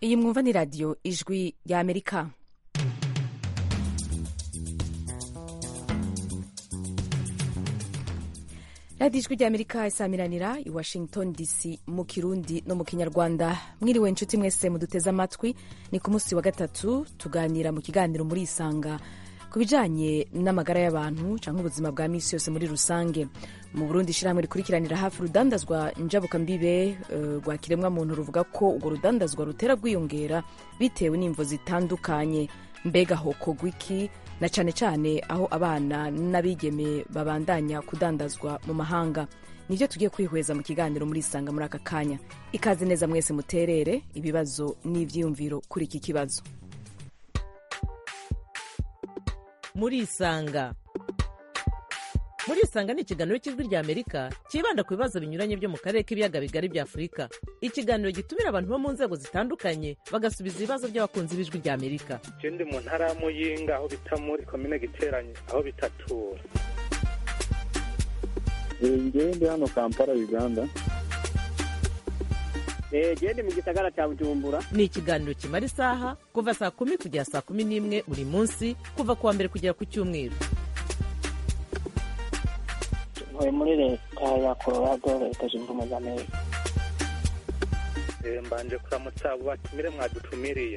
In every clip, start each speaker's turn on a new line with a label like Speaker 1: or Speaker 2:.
Speaker 1: iyi mwumva ni radiyo ijwi rya amerika radiyo ijwi rya amerika isamiranira i washington dc mu kirundi no mu kinyarwanda mwiriwe inshuti mwese muduteze amatwi ni ku munsi wa gatatu tuganira mu kiganiro muri isanga ku bijanye n'amagara y'abantu cyangwa ubuzima bwa misi yose muri rusange mu burundi ishyirahamwe rikurikiranira hafi urudandazwa njabukambibe rwa uh, kiremwa muntu ruvuga ko urwo rudandazwa rutera rwiyongera bitewe n'imvo zitandukanye mbega hokogwa iki na cyane cyane aho abana n'abigeme babandanya kudandazwa mu mahanga nibyo tugiye kwihweza mu kiganiro muri isanga muri aka kanya ikaze neza mwese muterere ibibazo n'ibyiyumviro kuri iki kibazo
Speaker 2: muri isanga muri isanga ni ikiganiro cy'ijwi rya amerika cyibanda ku bibazo binyuranye byo mu karere k'ibiyaga bigari bya afurika ikiganiro gitumira abantu bo mu nzego zitandukanye bagasubiza ibibazo by'abakunzi b'ijwi rya amerika
Speaker 3: je ndi mu ntara ya muyinga aho bita muri komine giteranye aho bitatura
Speaker 4: ngewe ndi hano kampala uganda
Speaker 5: gende mu gisagara cya bujumbura
Speaker 2: ni ikiganiro kimara isaha kuva saa kumi kugera saa kumi n'imwe buri munsi kuva ku wa mbere kugera ku cyumweru
Speaker 5: ntuye muri leta ya colorado leta zunze ubumwe za amerika
Speaker 3: mbanje kuramutsa abo batumire mwadutumiriye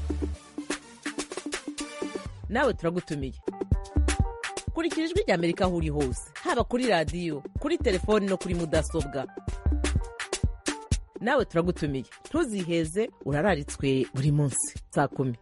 Speaker 2: nawe turagutumiye kurikira ijwi rya amerika aho uri hose haba kuri radiyo kuri telefoni no kuri mudasobwa nawe turagutumiye ntuziheze urararitswe buri munsi saa kumi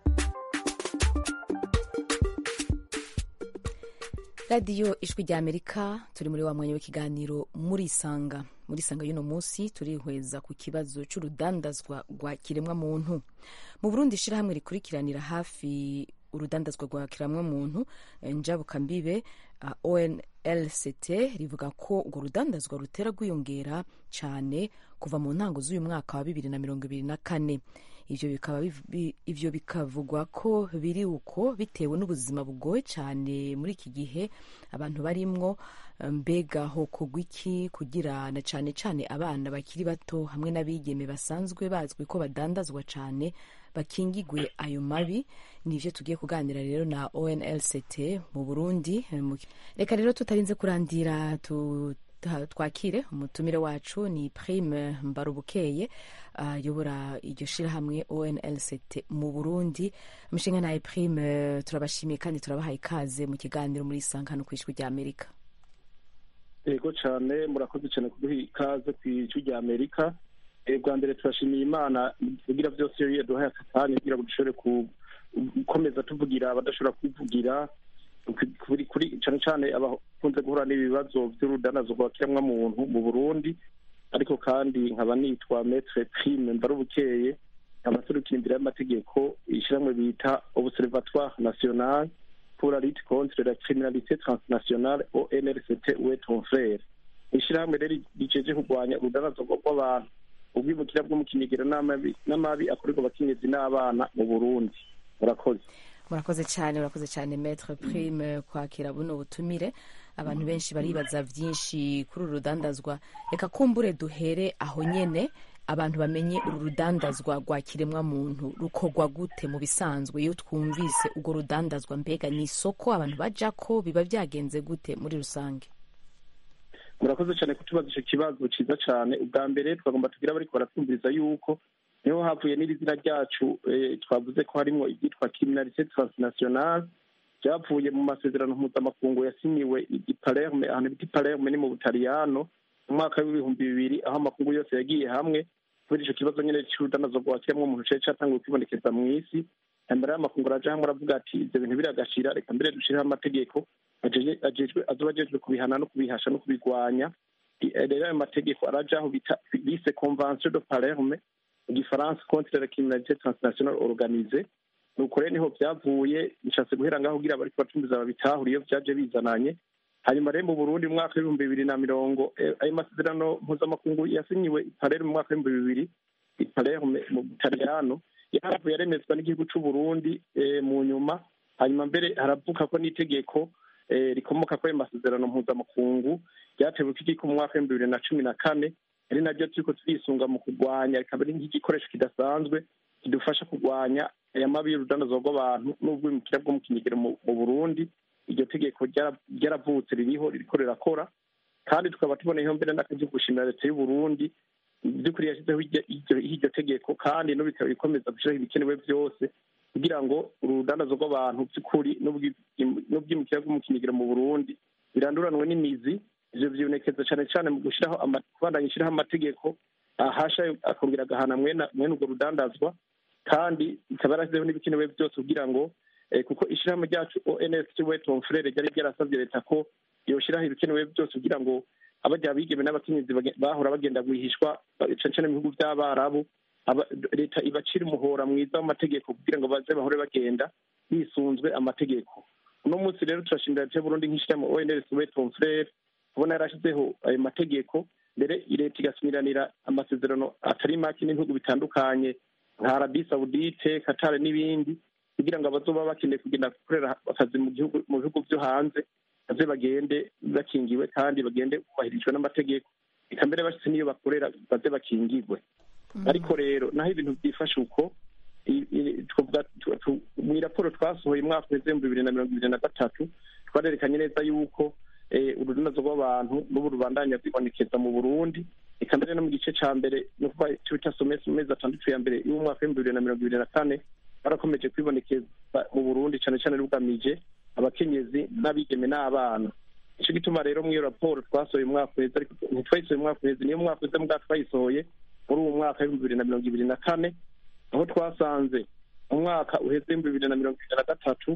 Speaker 1: radiyo ijwi rya amerika turi muri wa mwanya w'ikiganiro muri isanga muri isanga y'uno munsi turihweza ku kibazo cy'urudandazwa rwa kiremwa muntu mu burundi ishyirahamwe rikurikiranira hafi urudandazwa rwa kiremwa muntu njabukambibe uh, onlct rivuga ko urwo rudandazwa rutera rwiyongera cyane kuva mu ntango z'uyu mwaka wa bibiri na mirongo ibiri na kane ivyo bikaba ivyo bikavugwa ko biri uko bitewe n'ubuzima bugoye cyane muri iki gihe abantu barimwo mbega hokogwa iki kugira na cyane cyane abana bakiri bato hamwe n'abigeme basanzwe bazwi ko badandazwa cyane bakingigwe ayo mabi nivyo tugiye kuganira rero na onlct mu burundi reka rero tutarinze kurandira tu twakire umutumire wacu ni prime mbarubukeye ayobora uh, iryo shirahamwe onlct mu burundi mushinga naye prime turabashimiye kandi turabahaye ikaze mu kiganiro muri isangano ku ijwi rya amerika
Speaker 4: yego cyane murakoze cyane kuduha ikaze ku ijwi rya amerika bwa mbere turashimiye imana kugira byose iyo yaduhaye akatanya kugira ngo dushobore gukomeza tuvugira abadashobora kwivugira kuri cyane cyane abakunze guhura n'ibibazo by'urudanazo rwa kiremwamuntu mu burundi ariko kandi nkaba nitwa metre prime mbarubukeye nkaba turukira imbere y'amategeko ishyirahamwe bita observatoire national pour la lutte contre la criminalité transnationale onrct uwe ton frere ishyirahamwe rero riceje kurwanya urudanazo rw'abantu ubwimukira bwo mu kinigero n'amabi akorerwa abakenyezi n'abana mu burundi murakoze
Speaker 1: murakoze cyane murakoze cyane metre prime kwakira buno butumire abantu benshi baribaza byinshi kuri uru rudandazwa reka kumbure duhere aho nyene abantu bamenye uru rudandazwa rwa kiremwa muntu rukorwa gute mu bisanzwe iyo twumvise urwo rudandazwa mbega ni isoko abantu baja ko biba byagenze gute muri rusange
Speaker 4: murakoze cyane kutubaza icyo kibazo cyiza cyane ubwa mbere twagomba tugira bariko baratwumviriza yuko niho havuye n'iri zina ryacu twavuze ko harimo ibyitwa criminalité transnationale byavuye mu masezerano mpuzamakungu yasinyiwe i palerme ahantu bita palerme ni mu butaliyano mu mwaka w'ibihumbi bibiri aho amakungu yose yagiye hamwe kubera ico kibazo nyene c'urudanazo rwa kiremwa muntu cari catanguye kwibonekeza mw'isi hambere y'amakungu araja hamwe aravuga ati ivyo bintu biragashira reka mbere dushireho amategeko ajejwe azoba ajejwe kubihana no kubihasha no kubigwanya rero ayo mategeko arajaho bise convention de palerme mu gifaransa contre la criminalité transnationale organisée nuko rero niho byavuye bishatse guhera ngaho kugira bariko bacumbiza babitahura iyo vyaje bizananye hanyuma rero mu burundi mu mwaka w'ibihumbi bibiri na mirongo ayo masezerano mpuzamakungu yasinyiwe i palerme mu mwaka w'ibihumbi bibiri i palerme mu butaliyano yaravuye aremezwa n'igihugu c'uburundi mu nyuma hanyuma mbere haravuka ko n'itegeko rikomoka kuri ayo masezerano mpuzamakungu ryatewe ko mu mwaka w'ibihumbi bibiri na cumi na kane ari naryo turiko turisunga mu kurwanya rikaba ari nk'igikoresho kidasanzwe kidufasha kurwanya aya mabi y'urudandazwa rw'abantu n'ubwimukira bwo mu kinyegero mu burundi iryo tegeko ryaravutse ririho ririko rirakora kandi tukaba tuboneyeho mbere n'akazi gushimira leta y'uburundi by'ukuri yashyizeho iryo tegeko kandi no bikaba bikomeza gushyiraho ibikenewe byose kugira ngo urudandazwa rw'abantu by'ukuri n'ubwimukira bwo mu kinyegero mu burundi biranduranwe n'imizi ivyo vyibonekeza cane cane mu gushiraho kubandanya ishiraho amategeko ahasha akongera agahana mwene urwo rudandazwa kandi ikaba yarashyizeho n'ibikenewe byose kugira ngo kuko ishirahamwe ryacu ons we tomfrere ryari ryarasavye leta ko yoshiraho ibikenewe byose kugira ngo abarya bigeme n'abakenyezi bahora bagenda guhishwa cane cane mu bihugu vy'abarabu leta ibacira umuhora mwiza w'amategeko kugira ngo baze bahore bagenda bisunzwe amategeko uno munsi rero turashimira leta y'uburundi nk'ishirahamwe ons we tomfrere kubona yarashyizeho ayo mategeko mbere leta igasumiranira amasezerano atari make n'ibihugu bitandukanye nka arabi saudite katare n'ibindi kugira ngo abazoba bakeneye kugenda gukorera akazi mu gihugu mu bihugu byo hanze baze bagende bakingiwe kandi bagende bubahirijwe n'amategeko reka mbere bashyize n'iyo bakorera baze bakingirwe ariko rero naho ibintu byifashe uko mu raporo twasohoye umwaka w'ibihumbi bibiri na mirongo ibiri na gatatu twarerekanye neza yuko urudanazo rw'abantu n'ubu rubandanya rwibonekeza mu burundi reka mbere no mu gice ca mbere ni ukuvuga ico bita somesi mu mezi atandatu ya mbere y'umwaka w'ibihumbi bibiri na mirongo ibiri na kane barakomeje kwibonekeza mu burundi cane cane rugamije abakenyezi n'abigeme n'abana ico gituma rero mw'iyo raporo twasohoye umwaka uheze ariko ntitwayisohoye umwaka uheze niyo mwaka uheze mbwa twayisohoye muri uwo mwaka w'ibihumbi bibiri na mirongo ibiri na kane aho twasanze mu mwaka uheze w'ibihumbi bibiri na mirongo ibiri na gatatu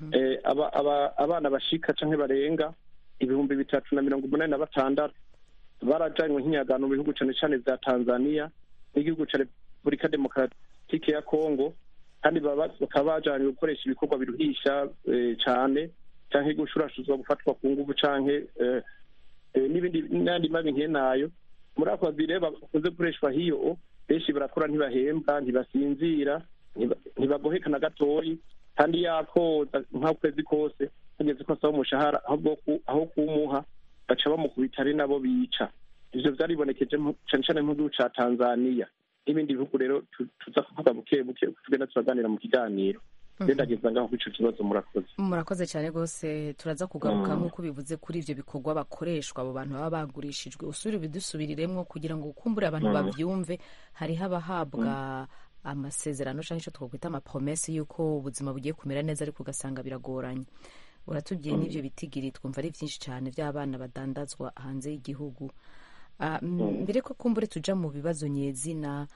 Speaker 4: abana bashika canke barenga ibihumbi bitatu na mirongo umunani na batandatu barajanywe nk'inyagano mu bihugu cane cane vya tanzania n'igihugu ca repubulika demokaratike ya congo kandi bakaba bajanywe gukoresha ibikorwa biruhisha cane canke gushurashuzwa gufatwa ku nguvu canke n'ibindi n'andi mabi nk'enayo muri ako kazi rero bakunze gukoreshwa hiyo benshi barakora ntibahembwa ntibasinzira ntibagoheka na gatoyi kandi yakoza nk'ukwezi kose hageze ko asaba umushahara aho kuwumuha baca bamukubita ari nabo bica ivyo vyaribonekeje cane cane mu gihugu ca tanzaniya n'ibindi bihugu rero tuza kuvuga buke buke tugenda turaganira mu kiganiro ndageza ngaho kuri ico kibazo murakoze
Speaker 1: murakoze cyane rwose turaza kugaruka nk'uko bivuze kuri ivyo bikorwa bakoreshwa abo bantu baba bagurishijwe usubire bidusubiriremwo kugira ngo ukumbure abantu bavyumve hariho abahabwa amasezerano canke ico twakwita amapromese y'uko ubuzima bugiye kumera neza ariko ugasanga biragoranye uratubwiye n'ibyo bitigiri twumva ari byinshi cyane by'abana badandazwa hanze y'igihugu mbere ko kumbure tuja mu bibazo nyezina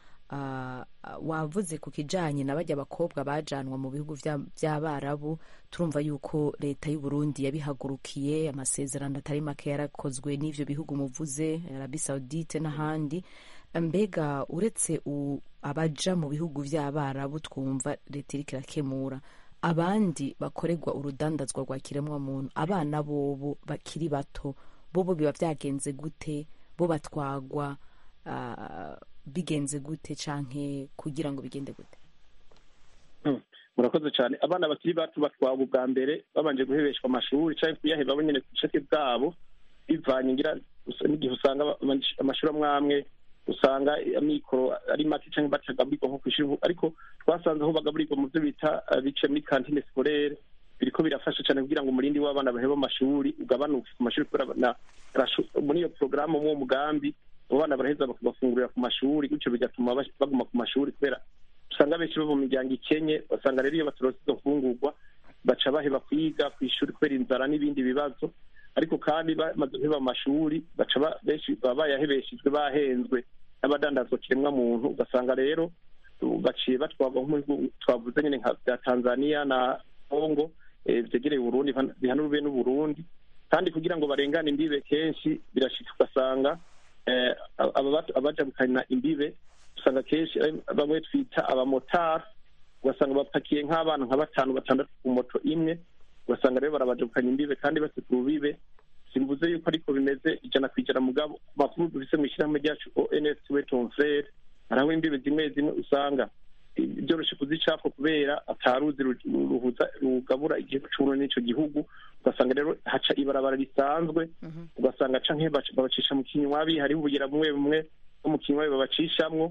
Speaker 1: wavuze ku kijanye na bajya abakobwa bajanwa mu bihugu by'abarabu turumva yuko leta y'u Burundi yabihagurukiye amasezerano atari make yarakozwe n'ivyo bihugu muvuze arabi saudite n'ahandi mbega uretse abaja mu bihugu by'abarabu twumva leta iriko irakemura abandi bakorerwa urudandazwa rwa kiremwamuntu abana bobo bakiri bato bobo biba byagenze gute bo batwagwa bigenze gute canke kugira ngo bigende gute
Speaker 4: murakoze cyane abana bakiri bato batwagwa ubwa mbere babanje guhebeshwa amashuri canke kuyaheba bo nyene ku bushake bwabo bivanye ngira n'igihe usanga amashuri amwe amwe usanga amikoro ari make cyangwa batagaburirwa nko kw'ishuri ariko twasanze aho bagaburirwa mu byo bita bice muri kantine sikorere biriko birafasha cyane kugira ngo umurindi w'abana baheba amashuri ugabanuke ku mashuri kubera muri iyo porogaramu mw'uwo mugambi abo bana baraheza bakabafungurira ku mashuri gutyo bigatuma baguma ku mashuri kubera usanga benshi bava mu miryango ikenye basanga rero iyo batorose izo mfungurwa baca baheba kwiga ku ishuri kubera inzara n'ibindi bibazo ariko kandi bamaze guheba amashuri baca benshi baba bayahebeshejwe bahenzwe n'abadandazwa kiremwa muntu ugasanga rero baciye batwagwa nk'ibihugu twavuze nyine nka bya tanzania na congo vyegereye uburundi bihanurwe n'uburundi kandi kugira ngo barengane imbibe kenshi birashika ugasanga abajabukana imbibe usanga kenshi bamwe twita abamotari ugasanga bapakiye nk'abana nka batanu batandatu ku moto imwe ugasanga rero barabajabukanya imbibe kandi bafite urubibe simvuze yuko ariko bimeze ijana ku ijana mugabo ku makuru dufise mu ishyirahamwe ryacu ons wetonfrere hariho imbibe zimwe zimwe usanga byoroshe kuzicapfa kubera ataruzi ruhuza rugabura igihugu c'uburundi n'ico gihugu ugasanga rero haca ibarabara risanzwe ugasanga canke babacisha mu kinywabi hariho ubugera bumwe bumwe bwo mu kinywabi babacishamwo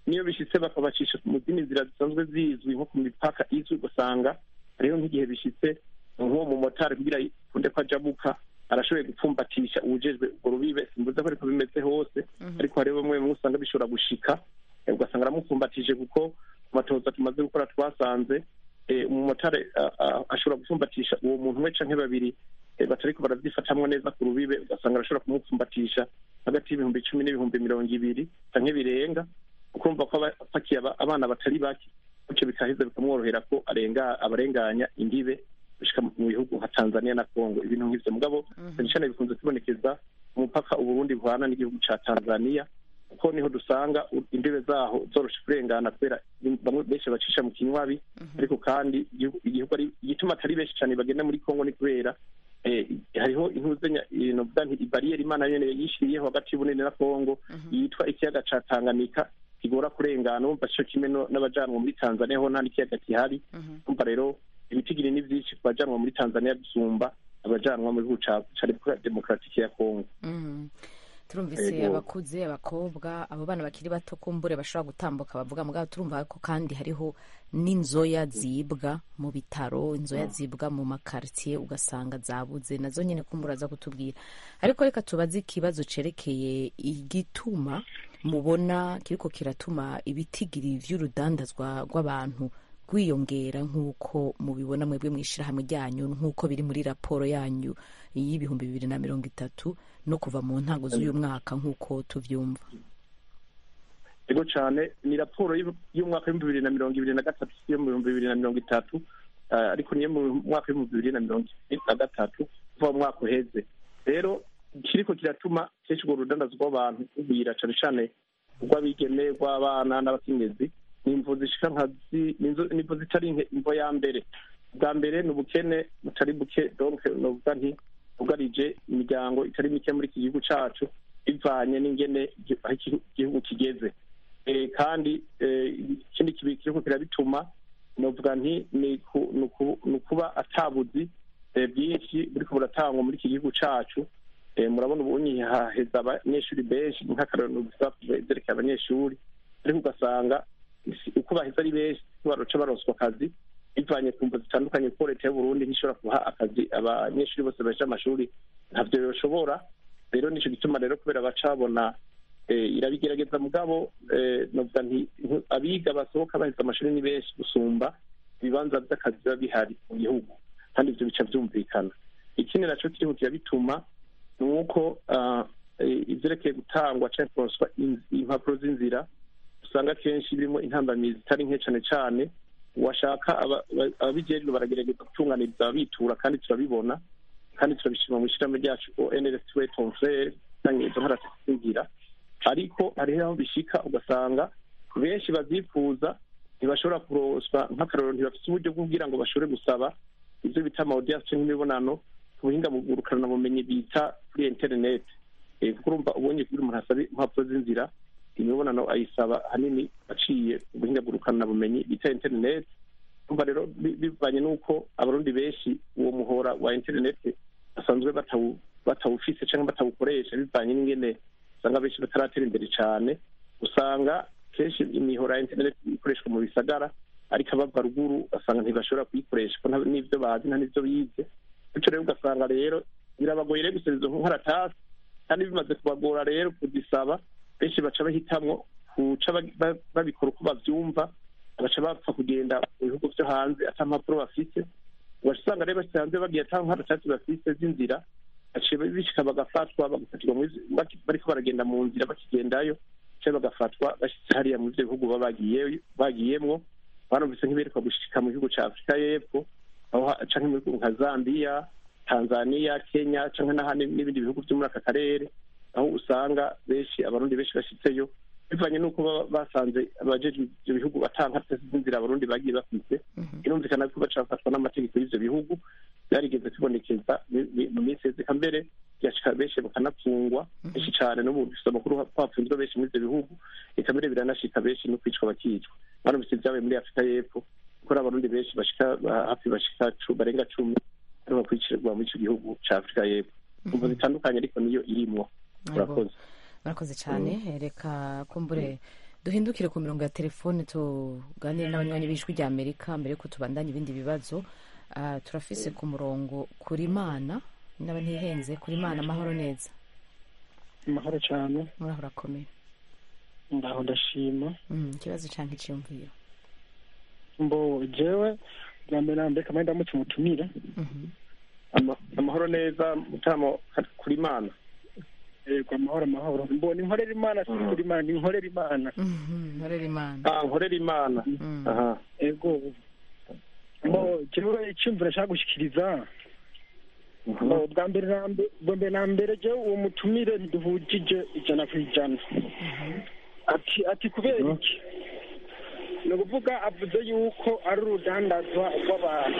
Speaker 4: niyo bishitse bakabacisha mu zindi nzira zisanzwe zizwi nko ku mipaka izwi ugasanga hariho nk'igihe bishitse nk'uwo mumotari kugira kunde ko ajabuka arashoboye gupfumbatisha uwujejwe urwo rubibe simbuze ko ariko bimeze hose ariko hariho bamwe bamwe usanga bishobora gushika eh, ugasanga aramupfumbatije kuko ku matoza tumaze gukora twasanze eh, umumotari ah, ah, ashobora gupfumbatisha uwo muntu we canke babiri eh, batariko baravyifatamwo neza ku rubibe ugasanga arashobora kumupfumbatisha hagati y'ibihumbi icumi n'ibihumbi mirongo ibiri canke birenga ukumva ko aba apakiye aba- abana batari bake bityo bikaheza bikamworohera ko arenga abarenganya imbibe gushika mu bihugu nka tanzania na congo ibintu nk'ivyo mugabo cyane cyane bikunze kubonekeza umupaka uburundi buhana n'igihugu ca tanzania kuko niho dusanga u- imbibe zaho zoroshe kurengana kubera bamwe benshi bacisha mu kinywabi ariko kandi igihugu igihugu ari igituma atari benshi cyane bagenda muri congo ni kubera eh, hariho intuzenya novuga nti ibariyeri imana nyene yishiriyeho hagati y'ubunini na congo yitwa ikiyaga ca tanganyika kigora kurengana wumva co kimwe no- n'abajanwa muri tanzania ho nta n'ikiyaga gihari umva rero ibitigiri ni vyinshi ku bajanwa muri tanzania gusumba abajanwa mu gihugu ca ca repubulika demokaratike ya congo
Speaker 1: Mhm. turumvise
Speaker 4: Yego.
Speaker 1: abakuze abakobwa abo bana bakiri bato kumbure bashobora gutambuka bavuga mugabo turumva ko kandi hariho n'inzoya zibwa mu bitaro inzoya zibwa mu makartier ugasanga zabuze nazo nyine kumbura aza kutubwira ariko reka tubaze ikibazo cerekeye igituma mubona kiriko kiratuma ibitigiri vy'urudandazwa rw'abantu rwiyongera nk'uko mubibona mwebwe mu ishyirahamwe ryanyu nk'uko biri muri raporo yanyu y'ibihumbi bibiri na mirongo itatu no kuva mu ntango z'uyu mwaka nk'uko tuvyumva
Speaker 4: ego cane ni raporo y'u- y'umwaka w'ibihumbi bibiri na mirongo ibiri na gatatu si yo mu bihumbi bibiri na mirongo itatu ah, ariko niyo mu mwaka w'ibihumbi bibiri na mirongo ibiri na gatatu kuva mu mwaka uheze rero kiriko kiratuma kenshi urwo rudandazo rw'abantu rugwira cane cane rw'abigeme rw'abana n'abakenyezi ni imvo zishika nka zi- ni inzo- ni imvo zitari nke imvo ya mbere bwa mbere ni ubukene butari buke donc novuga nti bwugarije imiryango itari mike muri iki gihugu cacu bivanye n'ingene igi- aho iki- igihugu kigeze Eh, kandi eh, ikindi kibi kiriko kirabituma novuga nti ni ku- ni uku- ni ukuba atabuzi eh, bwinshi buriko buratangwa muri iki gihugu cacu Eh, murabona ubunyi haheza abanyeshuri benshi nk'akarorero gusa vyerekeye abanyeshuri ariko ugasanga isi- uko baheza ari benshi siko baroca baronswa akazi bivanye ku mvo zitandukanye kuko leta y'uburundi ntishobora guha akazi abanyeshuri bose baje amashuri ntavyo yoshobora rero nico gituma rero kubera baca babona eh, irabigerageza mugabo eh, novuga nti ntu- abiga basohoka baheza amashuri ni benshi gusumba ibibanza vy'akazi biba bihari mu gihugu kandi ivyo bica vyumvikana ikindi naco kiriho kirabituma ni uko ah, eh, ivyerekeye gutangwa canke kuronswa in- impapuro z'inzira usanga kenshi birimo intambamizi zitari nke cane cane washaka aba- aba- ababijejwe baragerageza gutunganiriza ababitura kandi turabibona kandi turabishima mu ishyirahamwe ryacu onrs we tonfrere cyangwa izo nkarasizingira ariko hariho aho bishika ugasanga benshi bazipfuza ntibashobora kuroswa nk'akarorero ntibafite uburyo bwo kugira ngo bashobore gusaba ibyo bita amawudiyanse nk'imibonano ku buhinga bumenyi bita kuri interineti Eh, kuko urumva ubonye kugira umuntu asaba impapuro z'inzira imibonano ayisaba ahanini aciye ku buhinga bumenyi bita interineti umva rero bi- bivanye n'uko abarundi benshi uwo muhora wa interineti basanzwe batawu- batawufise cyangwa batawukoresha bivanye n'ingene usanga benshi bataratera imbere cyane usanga kenshi imihora ya interineti ikoreshwa mu bisagara ariko abava ruguru ugasanga ntibashobora kuyikoresha kuko nta- n'ivyo bazi nta n'ivyo bize bityo rero ugasanga rero birabagoye rero gusubiza izo nkaratasi kandi bimaze kubagora rero kuzisaba benshi baca bahitamwo kuca ba- ba- babikora uko bavyumva baca bapfa kugenda mu bihugu vyo hanze ata mpapuro bafise ugasanga rero bashitse hanze bagiye ata nkaratasi bafise z'inzira baciye bishika bagafatwa bagafatirwa muri- baki- bariko baragenda mu nzira bakigendayo cyangwa bagafatwa bashitse hariya mu ivyo bihugu baba bagiye- bagiyemwo barumvise nk'iberekwa gushika mu gihugu ca afurika y'epfo aho ha- canke mu bihugu nka zambiya tanzania kenya canke n'ahandi n'ibindi bihugu vyo muri aka karere aho usanga benshi abarundi benshi bashitseyo bivanye n'uko baba basanze abajejwe ivyo bihugu batanga z'inzira abarundi bagiye bafise birumvikana ko baca bafatwa n'amategeko y'ivyo bihugu byarigeze kubonekeza mi- mi- mu minsi yeze mbere byashika benshi bakanapfungwa benshi cane no mu dufise amakuru ko hapfunzwe benshi muri ivyo bihugu eka mbere biranashika benshi no kwicwa bakicwa barumvise ibyabaye muri afurika y'epfo kuko ari abarundi benshi bashika ba- hafi bashika cu- barenga cumi aribo bakurikirwa muri ico gihugu ca afurika y'epfo umvo zitandukanye ariko niyo irimwo murakoze
Speaker 1: murakoze cyane reka kumbure duhindukire ku mirongo ya telefone tuganire n'abanywanyi b'ijwi rya amerika mbere yuko tubandanya ibindi bibazo Ah, turafise ku murongo kuri mana naba ntihenze kuri mana amahoro neza
Speaker 4: amahoro cyane
Speaker 1: muraho urakomeye
Speaker 4: ndaho ndashima
Speaker 1: Mm, ikibazo canke iciyumviro
Speaker 4: mbo jewe bwa mbere na mbere kamari ndamutse umutumire
Speaker 1: Mhm.
Speaker 4: Ama- amahoro neza mutamo kuri imana yego amahoro amahoro mbo ni nkorera imana si kuri imana ni nkorera imana
Speaker 1: Mhm, nkorera imana
Speaker 4: ah nkorera imana
Speaker 1: Mm.
Speaker 4: aha yego mbo jewe icyumviro nshaka gushikiriza mbo bwa mbere na mbere bwa mbere na mbere jewe uwo mutumire ntiduhujije ijana ku ijana ati ati kubera iki ni ukuvuga avuze yuko ari urudandazwa rw'abantu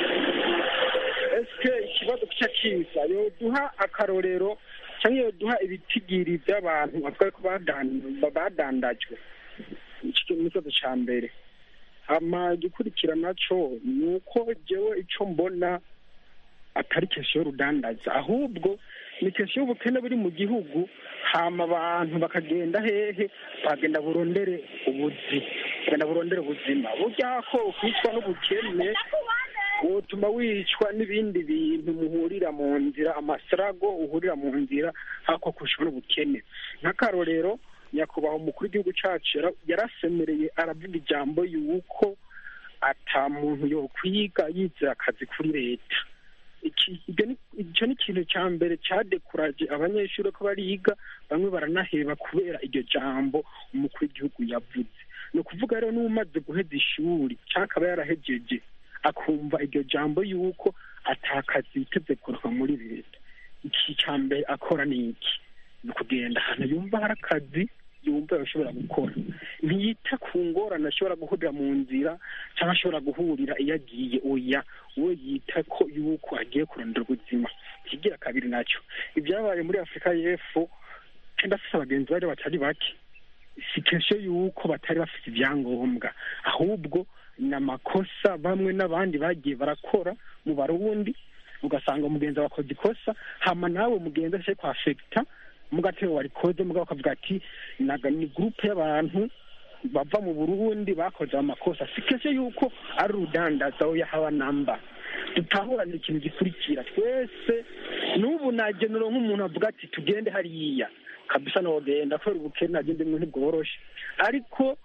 Speaker 4: esike ikibazo kica kiza yoduha akarorero cyangwa yoduha ibitigiri by'abantu bavuga ko badan- badandajwe icyo ni ikibazo cya mbere hama igikurikira naco ni uko jewe ico mbona atari kesiyo y'urudandaza ahubwo ni kesiyo y'ubukene buri mu gihugu hama abantu bakagenda hehe bagenda burondere ubuzi bagenda burondere ubuzima burya ko ukwicwa n'ubukene wotuma wicwa n'ibindi bintu muhurira mu nzira amasarago uhurira mu nzira hako kwicwa n'ubukene nk'akarorero nyakubahwa umukuru w'igihugu cacu yara- yarasemereye aravuga ijambo yuko ata muntu yokwiga yizera akazi kuri leta iki ibyo ni- icyo ni ikintu cya mbere cyadekuraje abanyeshuri ko bariga bamwe baranaheba kubera iryo jambo umukuru w'igihugu yavuze ni ukuvuga rero n'umaze guheza ishuri cyangwa akaba yarahejeje akumva iryo jambo yuko atakazi yiteze kuroka muri leta iki cya mbere akora ni iki ni ukugenda ahantu yumva hari akazi yumva ashobora gukora ntiyita ku ngorane ashobora guhurira mu nzira cyangwa ashobora guhurira iyo agiye oya we yita ko yuko agiye kurondera ubuzima ikigira kabiri nacyo ibyabaye muri afurika y'epfo kandi afite abagenzi bari batari bake si kesho yuko batari bafite ibyangombwa ahubwo ni amakosa bamwe n'abandi bagiye barakora mu barundi ugasanga umugenzi wakoze ikosa hama nawe mugenzi ashaka kwafekita mugatebe warikoze mugabo akavuga ati naga ni gurupe y'abantu bava mu burundi bakoze amakosa si kesho yuko ari urudandaza oya haba namba dutahurane ikintu gikurikira twese n'ubu nagenera nk'umuntu avuga ati tugende hariya kabisa nogenda kubera ubukene agende mwe ntibworoshe ariko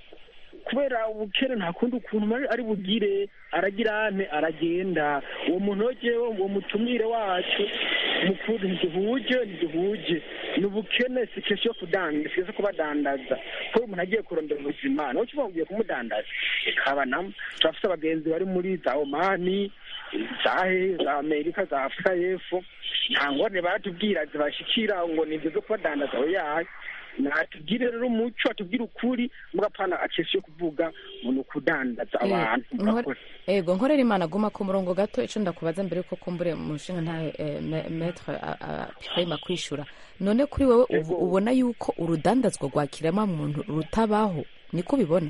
Speaker 4: kubera ubukene nta kundi ukuntu ari- ari bugire aragira ane aragenda uwo muntu wegewe uwo mutumire wacu mukuru ntiduhuje ntiduhuje ni ubukene si kesho yo kudanda si kesho yo kubadandaza kuko umuntu agiye kurondera ubuzima nawe ukivuga ngo ugiye kumudandaza ikaba namo turafite abagenzi bari muri za omani za he za amerika za afurika y'epfo nta ngorane baratubwira zibashikira ngo ni ibyo zo kubadandaza oya natubwire rero umuco atubwire ukuri mugapana akesi yo kuvuga ngo ni ukudandaza
Speaker 1: Eh,
Speaker 4: abantu
Speaker 1: nkore-
Speaker 4: murakoze
Speaker 1: ego nkorera imana guma ku murongo gato ico ndakubaza mbere yuko kumbure umushinga nta metre pirima kwishura none kuri wewe ubu-
Speaker 4: Ego.
Speaker 1: ubona yuko urudandazwa rwa kiremwamuntu rutabaho niko ubibona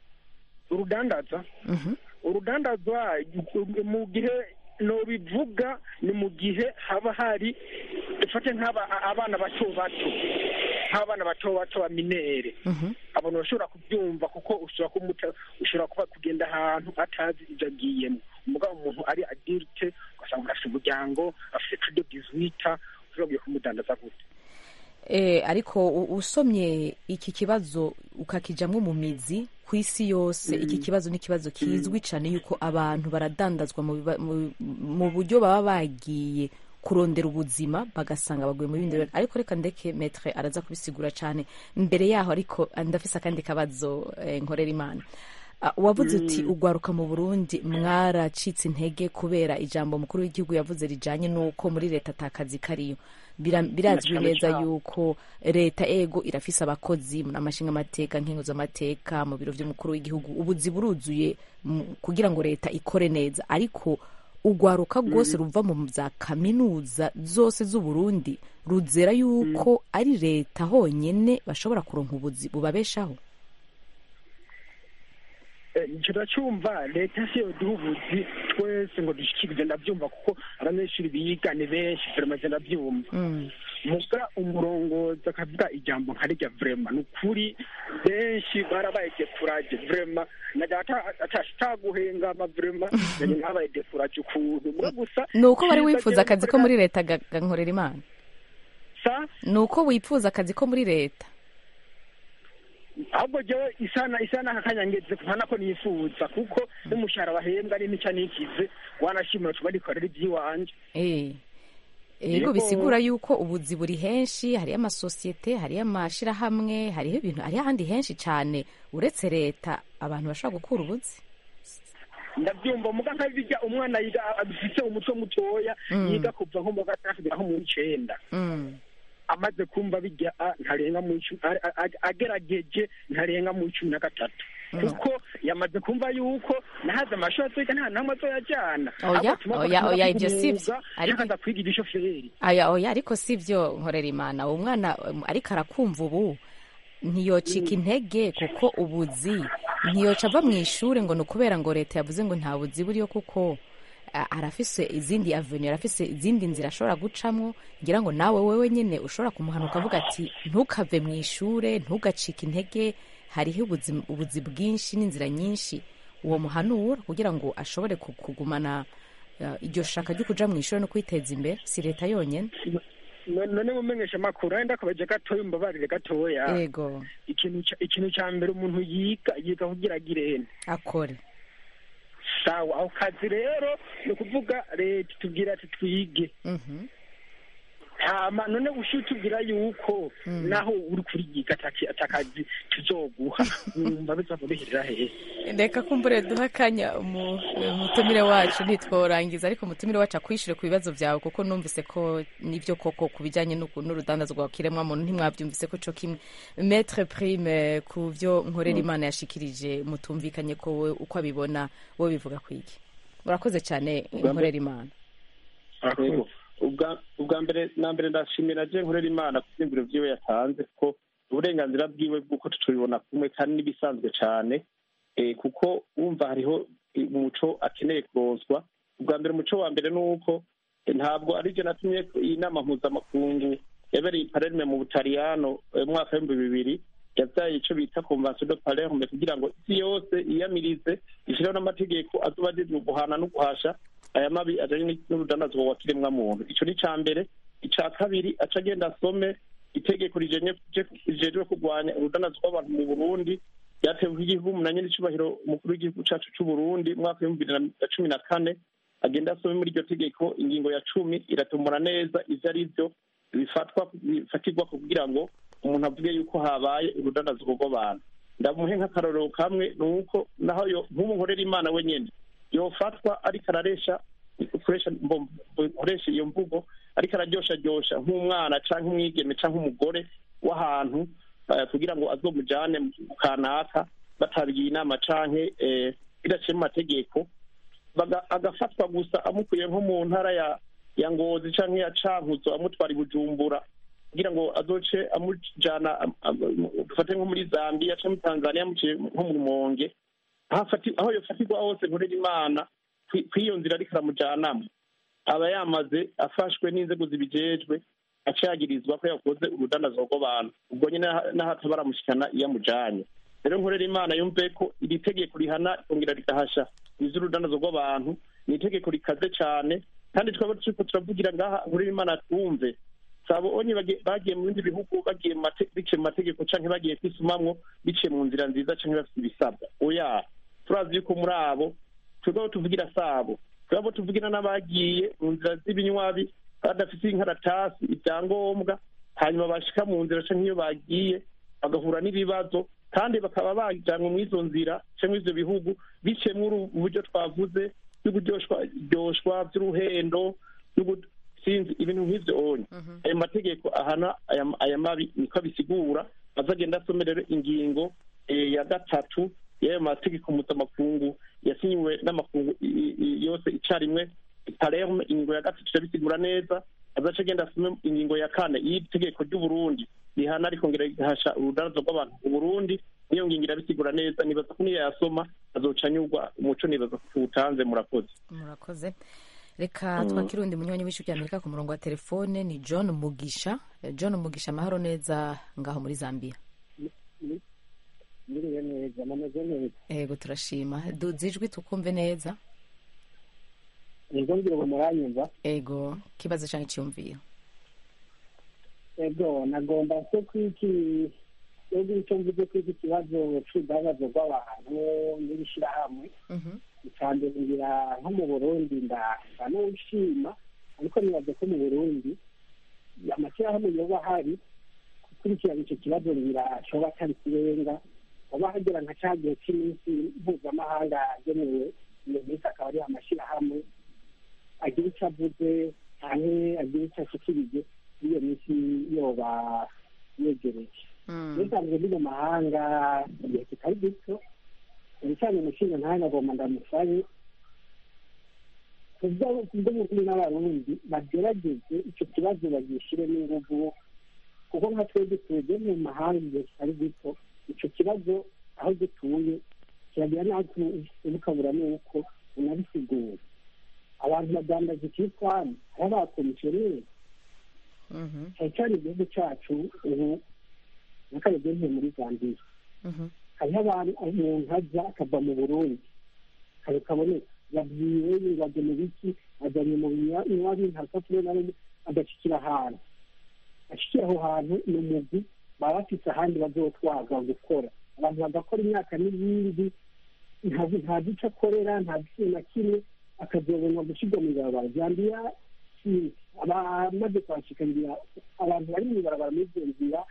Speaker 4: urudandaza
Speaker 1: Mhm.
Speaker 4: urudandazwa mu gihe nobivuga ni mu gihe haba hari dufate nk'aba abana bato bato nk'abana bato bato ba minere
Speaker 1: Mhm.
Speaker 4: abantu bashobora kubyumva kuko ushobora kumuta ushobora kuba kugenda ahantu atazi ibyo agiyemo umugabo umuntu ari adirite ugasanga umuntu afite umuryango afite tudo dizwita ushobora kumudandaza gute
Speaker 1: Eh, ariko u- usomye iki kibazo ukakijamwo mu mizi ku isi yose iki kibazo ni ikibazo kizwi cyane yuko abantu baradandazwa mu biba- mu- mu buryo baba bagiye kurondera ubuzima bagasanga baguye mu bindi bintu ariko reka ndeke metre araza kubisigura cyane mbere yaho ariko ndafise akandi kabazo eh, nkorera imana Ah, wavuze uti ugwaruka mu burundi mwaracitse intege kubera ijambo mukuru w'igihugu yavuze rijanye n'uko muri leta atakazi kariyo Bira- birazwi
Speaker 4: Cyane
Speaker 1: neza
Speaker 4: cyane.
Speaker 1: yuko leta ego irafise abakozi mu namashinga amateka nkenguzamateka mu biro vy'umukuru w'igihugu ubuzi buruzuye mu- kugira ngo leta ikore neza ariko ugwaruka rwose ruva mu za kaminuza zose z'uburundi ruzera yuko ari leta honyene bashobora kuronka ubuzi bubabeshaho
Speaker 4: icyo turacyumva leta si yo duha ubuzi twese ngo dushyikirize ndabyumva kuko abanyeshuri biga ni benshi turamaze ndabyumva
Speaker 1: Mm.
Speaker 6: muga umurongozi akavuga ijambo nka rijya vrema ni ukuri benshi barabaye defuraje vrema najya ataguhengama vrema nanjye nabaye defuraje ukuntu muga gusa
Speaker 1: ni uko wari
Speaker 6: cyiza
Speaker 1: wifuza
Speaker 6: jewe
Speaker 1: akazi ko
Speaker 6: nkorera-
Speaker 1: muri leta ga- ga nkorera imana
Speaker 6: sa
Speaker 1: ni uko wifuza akazi ko muri leta
Speaker 6: ahubwo jewe isana isana kakanyangeze kubana ko nifuza kuko n'umushahara bahembwa ni nica nikize wanashimira tuba rikorera iby'iwanje
Speaker 1: Eh. ego
Speaker 6: Yego.
Speaker 1: bisigura yuko ubuzi buri henshi hariyo amasosiyete hariyo amashirahamwe hariho ibintu hariho ahandi henshi cyane uretse leta abantu bashobora gukura ubuzi
Speaker 6: ndabyumva muga nkabijya umwana yiga afite umutwe mutoya
Speaker 1: Mm.
Speaker 6: yiga kuva nko mu gatandatu kugera nko mu icenda
Speaker 1: Mm.
Speaker 6: amaze kumva bijya a- ntarenga mu icumi a- a- a- agerageje ntarenga mu icumi na gatatu kuko yamaze kumva yuko nahaze amashuri azoyiga nta namwe azoyajyana
Speaker 1: Oya,
Speaker 6: Ahubwo tuma
Speaker 1: oya,
Speaker 6: bakunda
Speaker 1: oya,
Speaker 6: kwiga
Speaker 1: ibyo si byo.
Speaker 6: umwuga,
Speaker 1: Ariko-
Speaker 6: cyangwa aza kwiga igishoferi
Speaker 1: aya oya ariko si byo nkorera imana uwo mwana um, ariko arakumva ubu ntiyocika intege kuko ubuzi ntiyoca ava mu ishuri ngo ni ukubera ngo leta yavuze ngo nta buzi buriyo kuko a- arafise izindi avenue arafise izindi nzira ashobora gucamwo ngira ngo nawe wewe nyine ushobora kumuhana ukavuga ati ntukave mu ishure ntugacike intege hariho ubuzi, ubuzi bwinshi n'inzira nyinshi uwo muhanura kugira ngo ashobore ku- kugumana uh, iryo shaka ryo kuja mu ishuri no kwiteza imbere si leta yonyene
Speaker 6: No- none mumenyesha amakuru wenda akabaje gatoya umbabarire gatoya
Speaker 1: yego
Speaker 6: ikintu ca- ikintu cya mbere umuntu yiga yiga kugira agire
Speaker 1: akore
Speaker 6: sawa ako kazi rero ni ukuvuga leta itubwira ati twige
Speaker 1: Mhm.
Speaker 6: hama none ushiye utubwira yuko naho uri kuriyiga ataki- atakazi tuzoguha wumva bizava bihirira hehe
Speaker 1: reka kumbure duha akanya umu- umutumire wacu ntitworangiza ariko umutumire wacu akwishyure ku bibazo byawe kuko numvise ko nibyo koko ku bijyanye n'uku- n'urudandazwa rwa kiremwamuntu ntimwabyumvise ko cyo kimwe metre prime ku byo nkorera imana yashikirije mutumvikanye ko we uko abibona wowe bivuga ku iki urakoze cyane nkorera imana
Speaker 4: Yego. ubwa ubwa mbere na mbere ndashimira je nkorera imana ku byiyumviro vyiwe yatanze kuko uburenganzira bwiwe bw'uko tutubibona kumwe kandi n'ibisanzwe cane eh, kuko wumva hariho umuco akeneye kuronswa ubwa mbere umuco wa mbere ni uko eh, ntabwo ari je natumye iyi nama mpuzamakungu yabereye i palerme mu butaliyano eh, mu mwaka w'ibihumbi bibiri yavyaye ico bita convention de palerme kugira ngo isi yose iyamirize ishireho n'amategeko azoba ajejwe guhana no guhasha aya mabi ajanye n'urudandazwa wa kiremwamuntu ico ni ica mbere ica kabiri aca agenda asome itegeko rijenye- rijejwe kurwanya urudandazwa rw'abantu mu burundi ryatewe igihugu munanye n'icubahiro umukuru w'igihugu cacu c'uburundi mu mwaka w'ibihumbi bibiri na cumi na kane agenda asome muri iryo tegeko ingingo ya cumi iratumura neza ivyo ari vyo bifatwa bifatirwa kugira ngo umuntu avuge yuko habaye urudandazwa rw'abantu ndamuhe nk'akarorero kamwe ni uko naho yo nk'ubu nkorera imana wenyene yofatwa ariko araresha ukoresha mbo- ukoresha iyo mvugo ariko araryosharyosha nk'umwana canke umwigeme canke umugore w'ahantu eh, kugira ngo azomujane mu gihugu kanaka batabigiye inama canke eh, bidaciye mu mategeko baga- agafatwa gusa amukuye nko mu ntara ya ya ngozi canke ya cankuzo amutwara i bujumbura kugira ngo azoce amujana am- am- dufate nko muri zambia canke muri tanzania amuciye nko mu rumonge aho afati- aho yofatirwa hose nkorera imana kwi- kw'iyo nzira ariko aramujanamo aba yamaze afashwe n'inzego zibijejwe acagirizwa ko yakoze urudandazwa rw'abantu ubwo nyine n'aha- n'aho ataba aramushikana iyo amujanye rero nkorera imana yumve ko iri tegeko rihana rikongera rigahasha iz'urudandazwa rw'abantu ni itegeko rikaze cane kandi twaba turiko turavugira ngaha nkorera imana twumve sabo onye bage- bagiye mu bindi bihugu bagiye mu mate- biciye mu mategeko canke bagiye kwisumamwo biciye mu nzira nziza canke bafite ibisabwa oya turazi yuko muri abo twebwe abo tuvugira sabo twebwe abo tuvugira n'abagiye mu nzira z'ibinywabi badafite inkaratasi ibyangombwa hanyuma bashika mu nzira canke iyo bagiye bagahura n'ibibazo kandi bakaba bajanwe muri izo nzira canke ivyo bihugu biciye muri ubu buryo twavuze by'uburyoshwa by'uruhendo n'ubu- sinzi ibintu nk'ivyo onye ayo mategeko ahana aya aya mabi niko abisigura azagenda asome rero ingingo eh, ya gatatu y'ayo mategeko mpuzamakungu yasinyiwe n'amakungu i- i- i- yose icarimwe palerme ingingo ya gatatu irabisigura neza azaca agenda asome ingingo ya kane y'itegeko ry'uburundi rihana rikongera rigahasha urudarazo rw'abantu mu burundi niyo ngingo irabisigura neza nibaza ko niyo yasoma azoca anyurwa umuco nibaza ko tuwutanze murakoze
Speaker 1: murakoze reka twakire undi munywanyi w'ijwi ry'amerika ku murongo wa telefone ni john mugisha Eh, john mugisha amahoro neza ngaho muri zambia
Speaker 7: Miriwe neza nameze neza
Speaker 1: yego turashima duze ijwi tukumve neza
Speaker 7: ego ngira ngo muranyumva
Speaker 1: ego kibazo cyangwa icyumviro
Speaker 7: ego nagomba se kwiki ego icyo mvuze kwiki kibazo c'urudandazo rw'abantu n'ibishirahamwe
Speaker 1: Mhm.
Speaker 7: icambere ngira nko mu burundi ndasa n'ushima ariko nibaze ko mu burundi amashyirahamwe yoba ahari gukurikirana icyo kibazo ngira coba atari kirenga hoba hagera nka ca gihe c'iminsi mpuzamahanga yagenewe iyo minsi akaba ari amashyirahamwe agira icyo avuze canke agira icyo ashikirije iyo minsi yoba yegereje
Speaker 1: Mm.
Speaker 7: nisanzwe ndi mu mahanga igihe kitari gito cyane cyane umushinga ntahe nagomba ndamusabe kubw'umurundi n'abarundi bagerageze icyo kibazo bagishiremo inguvu kuko nka twebwe twebwe mu mahanga igihe kitari gito icyo kibazo aho dutuye kiragira n'aho ukabura n'uko unabisigura abantu badandaza ikitwani hari abakomisiyoneri
Speaker 1: Mhm.
Speaker 7: cyane cyane igihugu cyacu ubu n'akaregenze muri zambiya
Speaker 1: Mhm.
Speaker 7: hariho abantu umuntu ajya akava mu burundi kare kaboneka yabwiwe ngo ajya mu biki ajyanye mu iwabo ntasapure na rimwe agashikira ahantu ashikira aho hantu ni umugwi baba bafite ahandi bazotwaza gukora abantu bagakora imyaka n'ibindi ntazi ntazi icyo akorera ntazi ikintu na kimwe akazobonwa gushyirwa mu ibarabara zambiya si- abamaze kuhashikarira abantu bari mu ibarabara muri izo nzira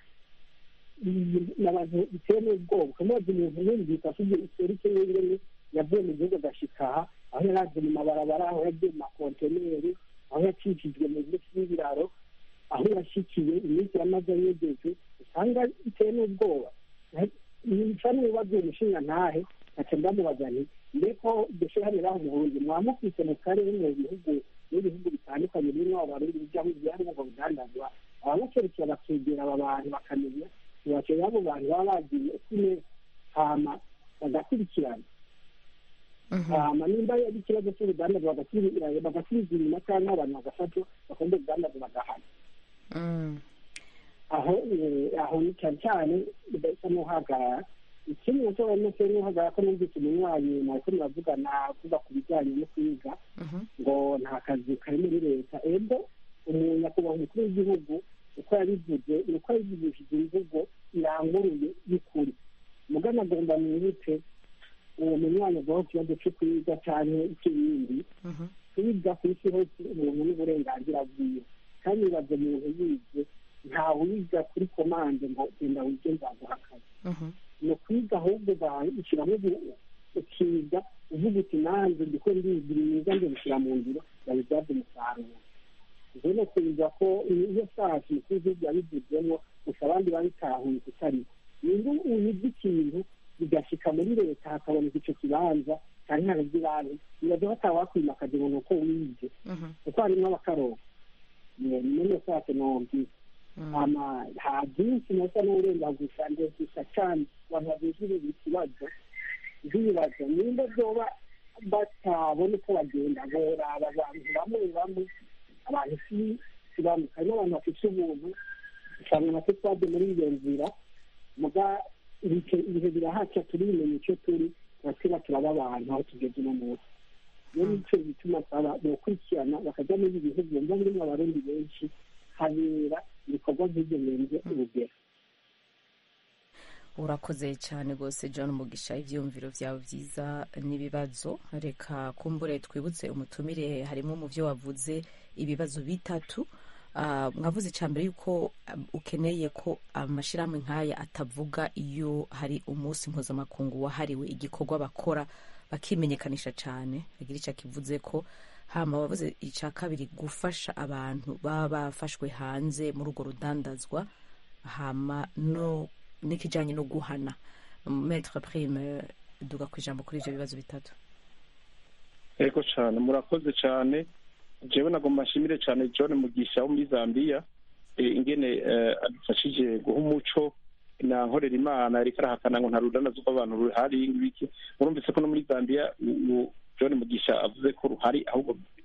Speaker 7: ni abantu biteye n'ubwoba ukamaze umuntu yumvise afite iserike y'ingene yavuye mu gihugu agashika aha aho yari aje mu mabarabara aho yagiye mu makonteneri aho yacishijwe mu bice y'ibiraro aho yashikiye iminsi yamaze yegeje usanga biteye n'ubwoba nica n'ibibazo umushinga ntahe nkaca ndamubaza nti mbeko dushyirahamwe aho mu burundi mwamufise mu karere mu bihugu n'ibihugu bitandukanye birimo abarundi bijyaho ibyari ngo bidandazwa abamukerekera bakegera aba bantu bakamenya ntibakeye abo bantu baba bagiye kune hama bagakurikirana
Speaker 1: Mhm.
Speaker 7: hama nimba ari ikibazo cy'urudandazo bagasubiza bagasubiza inyuma cyangwa abantu bagafatwa bakunda urudandazo bagahana
Speaker 1: Mm.
Speaker 7: aho eh, aho ni cyane cyane bidahita n'uhagarara ikindi nacyo barimo se n'uhagarara ko numvise umunywanyi mwariko muravugana kuva ku bijyanye no kwiga
Speaker 1: Mhm.
Speaker 7: ngo nta kazi kari muri leta ego umuntu nyakubahwa umukuru w'igihugu uko yabivuze ni uko yabivugishije imvugo iranguruye y'ukuri mugana agomba mwihute uwo munywanyi avuga ku kibazo cyo kwiga cyane ikibindi
Speaker 1: Mhm.
Speaker 7: kwiga ku isi hose umuntu n'uburenganzira bwiwe kandi bibaze umuntu yize ntawiga kuri komande ngo genda wige nzaguha akazi
Speaker 1: Mhm.
Speaker 7: ni ukwiga ahubwo bashyiramo ukiga uvuga uti nanjye ndiko ndigira myiza nje bishyira mu ngiro babibyaze umusaruro ibyo ni ukubiza ko iyo sashi mukuru w'igihugu yabivuzemo gusa abandi babitahuye kutari niba uyize ikintu bigashika muri leta hakaboneka icyo kibanza cyane haraby'ibanze bibaza batawakwimakaza umuntu uko wize
Speaker 1: Mhm.
Speaker 7: kuko harimo abakaroba none sake nomvise
Speaker 1: Mm.
Speaker 7: ama nta byinshi nasa n'uburenga gusa ndetse cyane abantu babijurira ikibazo nk'ibibazo nimba byoba batabona uko bagenda boraba abantu bamwe bamwe abantu si si bamwe harimo abantu bafite ubuntu usanga natwe twaje muri iyo nzira muga ibihe ibihe birahaca turimenya icyo turi turasiba turaba abantu aho tugeze uno munsi iyo nicyo gituma twaba bokurikirana bakajya muri ibi bihugu mba birimo abarundi benshi habera ibikorwa nk'ibyo birenze urugero
Speaker 1: urakoze cyane rwose john mugisha ibyiyumviro byawe byiza n'ibibazo reka kumbure twibutse umutumire harimo mu byo wavuze ibibazo bitatu Ah, mwavuze icya mbere yuko um, ukeneye ko amashyirahamwe nk'aya atavuga iyo hari umunsi mpuzamakungu wahariwe igikorwa bakora bakimenyekanisha cyane agira icyo akivuze ko hama wavuze icya kabiri gufasha abantu baba bafashwe hanze muri urwo rudandazwa hama no n'ikijyanye no guhana metre prime duga ku ijambo kuri ibyo bibazo bitatu
Speaker 4: yego cyane murakoze cyane jewe nagomba nshimire cyane john mugisha wo muri zambia eh, ingene eh, adufashije guha umuco na nkorera imana ariko arahakana ngo nta rudanazo rw'abantu ruhari ibiki murumvise ko no muri zambia u- u- john mugisha avuze ko ruhari ahubwo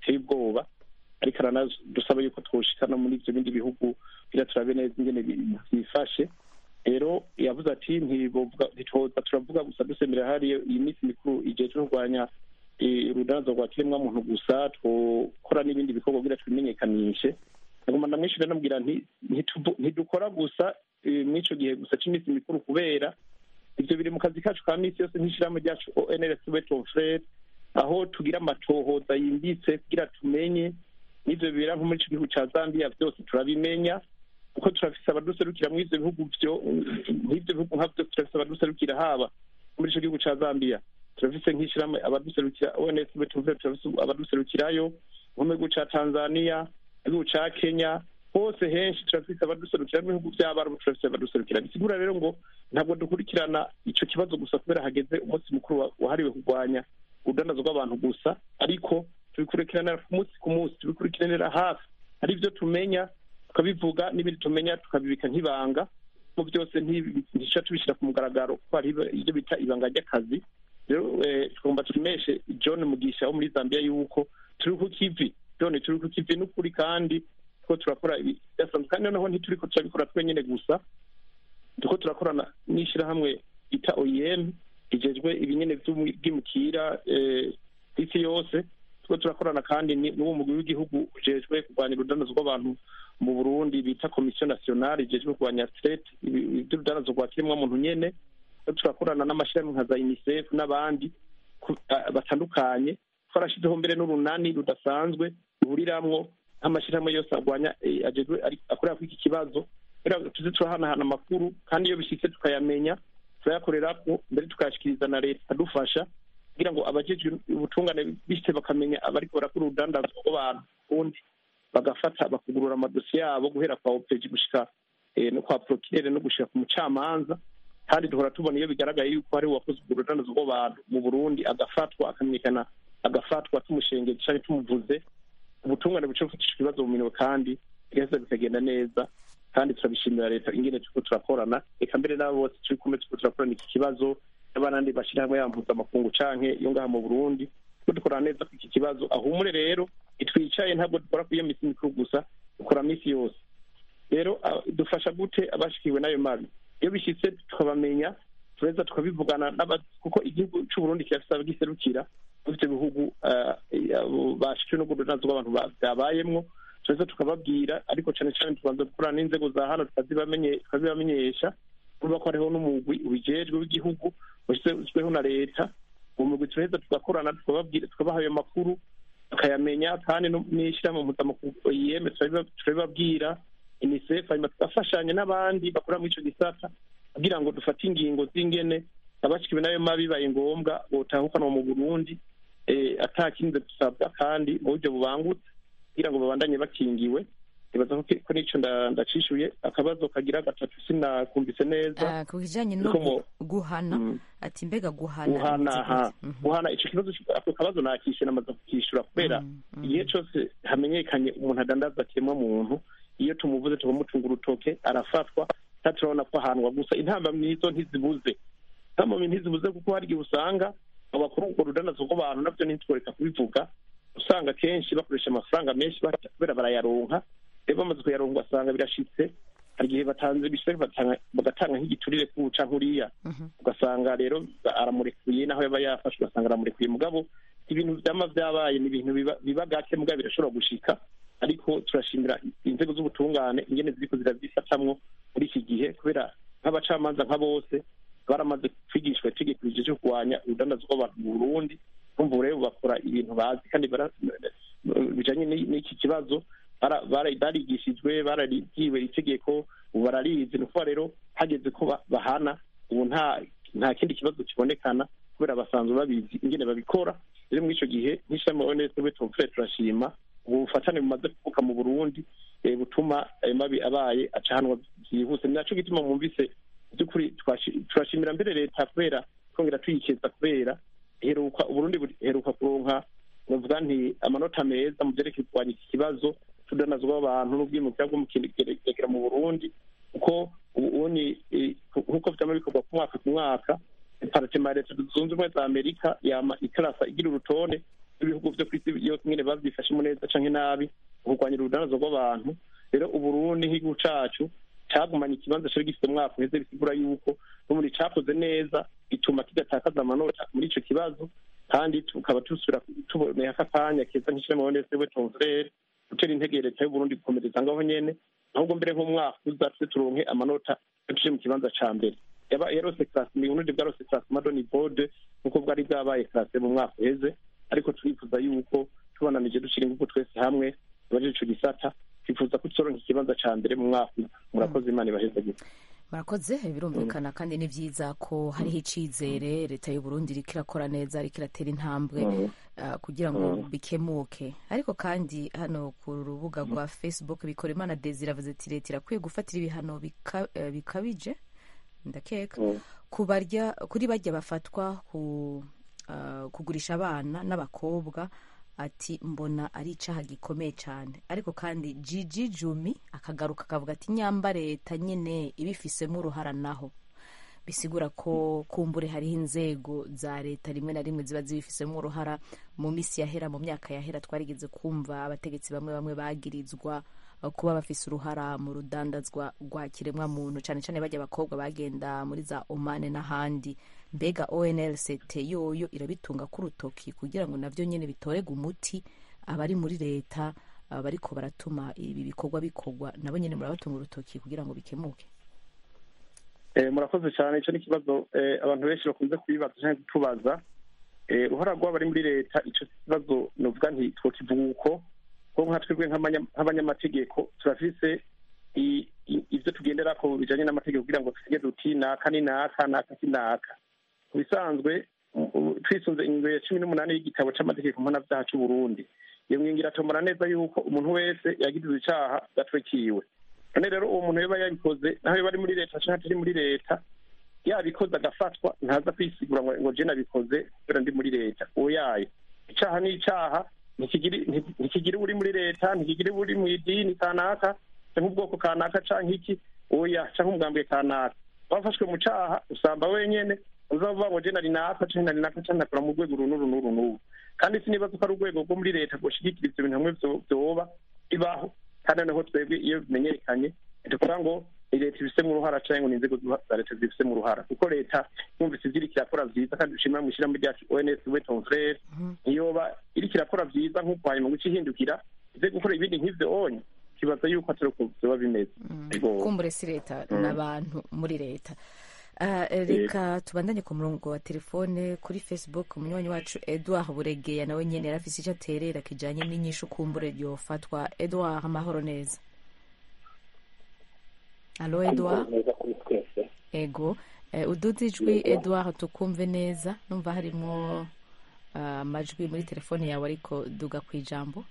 Speaker 4: biteye ubwoba ariko aranadusaba yuko twoshikana muri ivyo bindi bihugu kugira turabe neza ingene byifashe rero yavuze ati ntitwoza turavuga gusa dusemerera hariyo iyi minsi mikuru ijejwe kurwanya urudandazo rwa kiremwamuntu gusa twokora n'ibindi bikorwa kugira twimenyekanishe agomba ndamwishyura namubwira nti ntidukora gusa mw'ico gihe gusa c'iminsi mikuru kubera ivyo biri mu kazi kacu ka minsi yose nk'ishirahamwe ryacu onrs weton frere aho tugira amatohoza yimbitse kugira tumenye n'ivyo bibera nko muri ico gihugu ca zambia vyose turabimenya kuko turafise abaduserukira muri ivyo bihugu vyo nk'ivyo bihugu nka vyose turafise abaduserukira haba muri ico gihugu ca zambia turafise nk'ishirahamwe abaduserukira ons weton frere turafise abaduserukirayo nko mu gihugu ca tanzania igihugu ca kenya hose henshi turafise abaduserukira n'ibihugu vy'abarabu turafise abaduserukira bisigura rero ngo ntabwo dukurikirana ico kibazo gusa kubera hageze umunsi mukuru wahariwe kurwanya urudandazo rw'abantu gusa ariko tubikurikiranira ku munsi ku munsi tubikurikiranira hafi hari ivyo tumenya tukabivuga n'ibindi tumenya tukabibika nk'ibanga mu byose ntica tubishyira ku mugaragaro kuko hari ibyo bita ibanga ry'akazi rero tugomba tumeshe john mugisha wo muri zambia yuko turi ku kivi john turi ku kivi n'ukuri kandi ko turakora ibidasanzwe kandi noneho ntituriko turabikora twenyene gusa turiko turakorana n'ishirahamwe bita oem rijejwe ibinyene vy'ubwimukira isi yose turiko turakorana kandi n'uwo mugwi w'igihugu ujejwe kurwanya urudandazo rw'abantu mu burundi bita komisiyo nationale ijejwe kurwanya strete ivy'urudandazo rwa kiremwamuntu nyene turakorana n'amashirahamwe nka za unicef n'abandi batandukanye twarashizeho mbere n'urunani rudasanzwe ruhuriramwo nk'amashirahamwe yose arwanya ajejwe akorera kuri iki kibazo tuze turahanahana amakuru kandi iyo bishitse tukayamenya turayakorerako mbere tukayashikiriza na leta ikadufasha kugira ngo abajejwe ubutungane bishitse bakamenya abariko barakora urudandazo rw'abantu ubundi bagafata bakugurura amadosiye yabo guhera kwa opeji gushika no kwa prokirere no gushika ku mucamanza kandi duhora tubona iyo bigaragaye yuko hari uwakoze urwo rudandazo rw'abantu mu burundi agafatwa akamenyekana agafatwa tumushengeye canke tumuvuze ubutungane buca bufatisha ibibazo mu minwe kandi bigaheza bikagenda neza kandi turabishimira leta ingene turiko turakorana reka mbere n'abo bose turi kumwe turiko turakorana iki kibazo n'abandi bashirahamwe ya mpuzamakungu canke yo ngaha mu burundi turiko dukorana neza ku iki kibazo ahumure rero itwicaye ntabwo dukora ku iyo misi mikuru gusa dukora misi yose rero dufasha gute abashikiwe n'ayo mabi iyo bishitse tukabamenya tureza tukabivugana kuko igihugu c'uburundi kirafise abagiserukira muri ivyo bihugu bashikiwe n'urwo rudandazo rw'abantu byabayemwo tureza tukababwira ariko cane cane tubanza gukorana n'inzego za hano tukazibamenyesha urumva ko hariho n'umugwi ubijejwe w'igihugu washyizweho na leta uwo mugwi turaheza tugakorana tukababwira tukabaha ayo makuru tukayamenya kandi n'ishyirahamwe mpuzamakungu yeme turabibabwira unicef hanyuma tugafashanya n'abandi bakora muri ico gisata kugira ngo dufate ingingo z'ingene abashikiwe n'ayo mabi bibaye ngombwa botahukanwa mu burundi atakinze dusabwa kandi mu buryo bubangutse kugira ngo babandanye bakingiwe ibaza ko nico ndacishuye akabazo kagira gatatu sinakumvise neza
Speaker 1: ku kijanye no guhana ati mbega guhana
Speaker 4: guhana ha guhana ico kibazo ako kabazo nakishe namaze kukishura kubera igihe cose hamenyekanye umuntu adandaza kiremwa muntu iyo tumuvuze tukamutunga urutoke arafatwa turabona ko ahanwa gusa intambamyi nizo ntizibuze intambamyi ntizibuze kuko hari igihe usanga abakuru urwo rudanazo rw'abantu navyo ntitworeka kubivuga usanga kenshi bakoresha amafaranga menshi kubera barayaronka rero bamaze kuyaronka ugasanga birashitse hari igihe batanze bishitse bagatanga nk'igiturire kuca nkuriya ugasanga rero aramurekuye naho yaba yafashwe ugasanga aramurekuye mugabo ibintu vyama vyabaye ni ibintu biba gake mugabo birashobora gushika ariko turashimira inzego z'ubutungane ingene ziriko ziravyifatamwo muri iki gihe kubera nk'abacamanza nka bose baramaze kwigishwa itegeko rije cyo kurwanya urudandazo rw'abantu mu burundi urumva rero bakora ibintu bazi kandi bijanye n'iki kibazo barigishijwe barabwiwe itegeko ubu bararizi ni ukuvuga rero hageze ko bahana ubu nta nta kindi kibazo kibonekana kubera basanzwe babizi ingene babikora rero muri ico gihe nk'ishami onese wetomfure turashima ubu bufatane bumaze kuvuka mu burundi butuma ayo mabi abaye acanwa byihuse ni naco gituma mwumvise by'ukuri turashimira mbere leta kubera twongera tuyikeza kubera heruka uburundi heruka kuronka novuga nti amanota meza mu vyerekeye kurwanya iki kibazo tudanazwa abantu n'ubwimukira bwo mukiregera mu burundi kuko ubuni nk'uko vyama bikorwa ku mwaka ku mwaka departema ya leta zunze ubumwe za amerika yama ikarasa igira urutonde ibihugu vyo kw'isi yose nyene bavyifashemo neza canke nabi mu kurwanya urudanazo rw'abantu rero uburundi nk'igihugu cacu cagumanye ikibanza cari gifite umwaka uheze bisigura yuko n'ubundi cakoze neza bituma kidatakaza amanota muri ico kibazo kandi tukaba tusubira tuboneye aka kanya keza nk'ishirahamwe wonese we tonfrere gutera intege leta y'uburundi gukomereza ngaho nyene ahubwo mbere nk'umwaka uza tuze turonke amanota tuje mu kibanza ca mbere yaba yarose classe mu burundi bwarose classe madoni bode nk'uko bwari bwabaye classe mu mwaka uheze ariko turifuza yuko tubananije dushira ingufu twese hamwe abaje ico gisata twifuza ko tuzoronka ikibanza ca mbere mu mwaka murakoze imana ibahezagire
Speaker 1: murakoze birumvikana kandi ni byiza ko hariho icyizere leta y'uburundi iriko irakora neza iriko iratera intambwe uh, kugira ngo bikemuke ariko kandi hano ku rubuga rwa facebook bikora imana desire avuze ati leta irakwiye gufatira ibihano bika- eh, bikabije ndakeka kubarya kuri barya bafatwa ku uh, kugurisha abana n'abakobwa ati mbona ari icaha gikomeye cyane ariko kandi jiji jumi akagaruka akavuga ati nyamba leta nyine ibifisemo uruhara naho bisigura ko kumbure hariho inzego za leta rimwe na rimwe ziba zibifisemo uruhara mu minsi yahera mu myaka yahera twarigeze kumva abategetsi bamwe bamwe bagirizwa uh, kuba bafise uruhara mu rudandazwa rwa kiremwa muntu cyane cyane bajya abakobwa bagenda muri za omane n'ahandi mbega onlct yoyo irabitunga ku rutoki kugira ngo navyo nyene bitorega umuti abari muri leta uh, bariko baratuma ibi bikorwa bikorwa nabo nyene murabatunga urutoki kugira ngo bikemuke
Speaker 4: Eh, murakoze cyane icyo ni ikibazo eh, abantu benshi bakunze kubibaza cyangwa kutubaza Eh, uruhara rw'abari muri leta icyo kibazo novuga nti twokivuga uko ko nka twebwe nk'abanya- nk'abanyamategeko turafise i- i- ivyo tugenderako bijanye n'amategeko kugira ngo tuvuge duti naka ni naka naka si naka ku bisanzwe u- u- twisunze ingingo ya cumi n'umunani y'igitabo c'amategeko mpanavyaha c'uburundi iyo ngingo iratomora neza yuko umuntu wese yagirizwe icaha gatwekiwe none rero uwo muntu yoba yabikoze naho yoba ari muri leta canke atari muri leta yabikoze agafatwa ntaza kwisigura ngo ngo je nabikoze kubera ndi muri leta oyaye icaha ni icaha ntikigiri- nti- ntikigira uri muri leta ntikigira uri mu idini kanaka canke ubwoko kanaka canke iki oya canke umugambwe kanaka wafashwe mu caha usamba wenyene uzavuga ngo je nari naka canke nari naka canke nakora mu rwego uru n'uru n'uru n'uru kandi sinibaza ko ari urwego rwo muri leta rwoshigikira ivyo bintu hamwe vyo- vyoba bibaho kandi noneho twebwe iyo bimenyekanye tuvuga ngo ni leta ibifisemo uruhara canke ngo ni inzego za leta zibifisemo uruhara kuko leta yumvise ivyo iriko irakora vyiza kandi dushimira mu ishirahamwe ryacu ons we ton frere ntiyoba iriko irakora vyiza nk'uko hanyuma ngo icihindukira ize gukora ibindi nk'ivyo onye kibaza yuko atari uko vyoba bimeze Ego.
Speaker 1: kumbure si leta n'abantu muri leta Ah, reka tubandanye ku murongo wa telefone kuri facebook umunywanyi wacu edouard buregeya nawe nyene yari afise ico aterera kijanye n'inyishu kumbure ryofatwa edouard amahoro neza alo edouard
Speaker 5: neza kuri twese
Speaker 1: ego eh, uduze ijwi edouard tukumve neza numva harimwo ah, amajwi muri telefone yawe ariko duga ku ijambo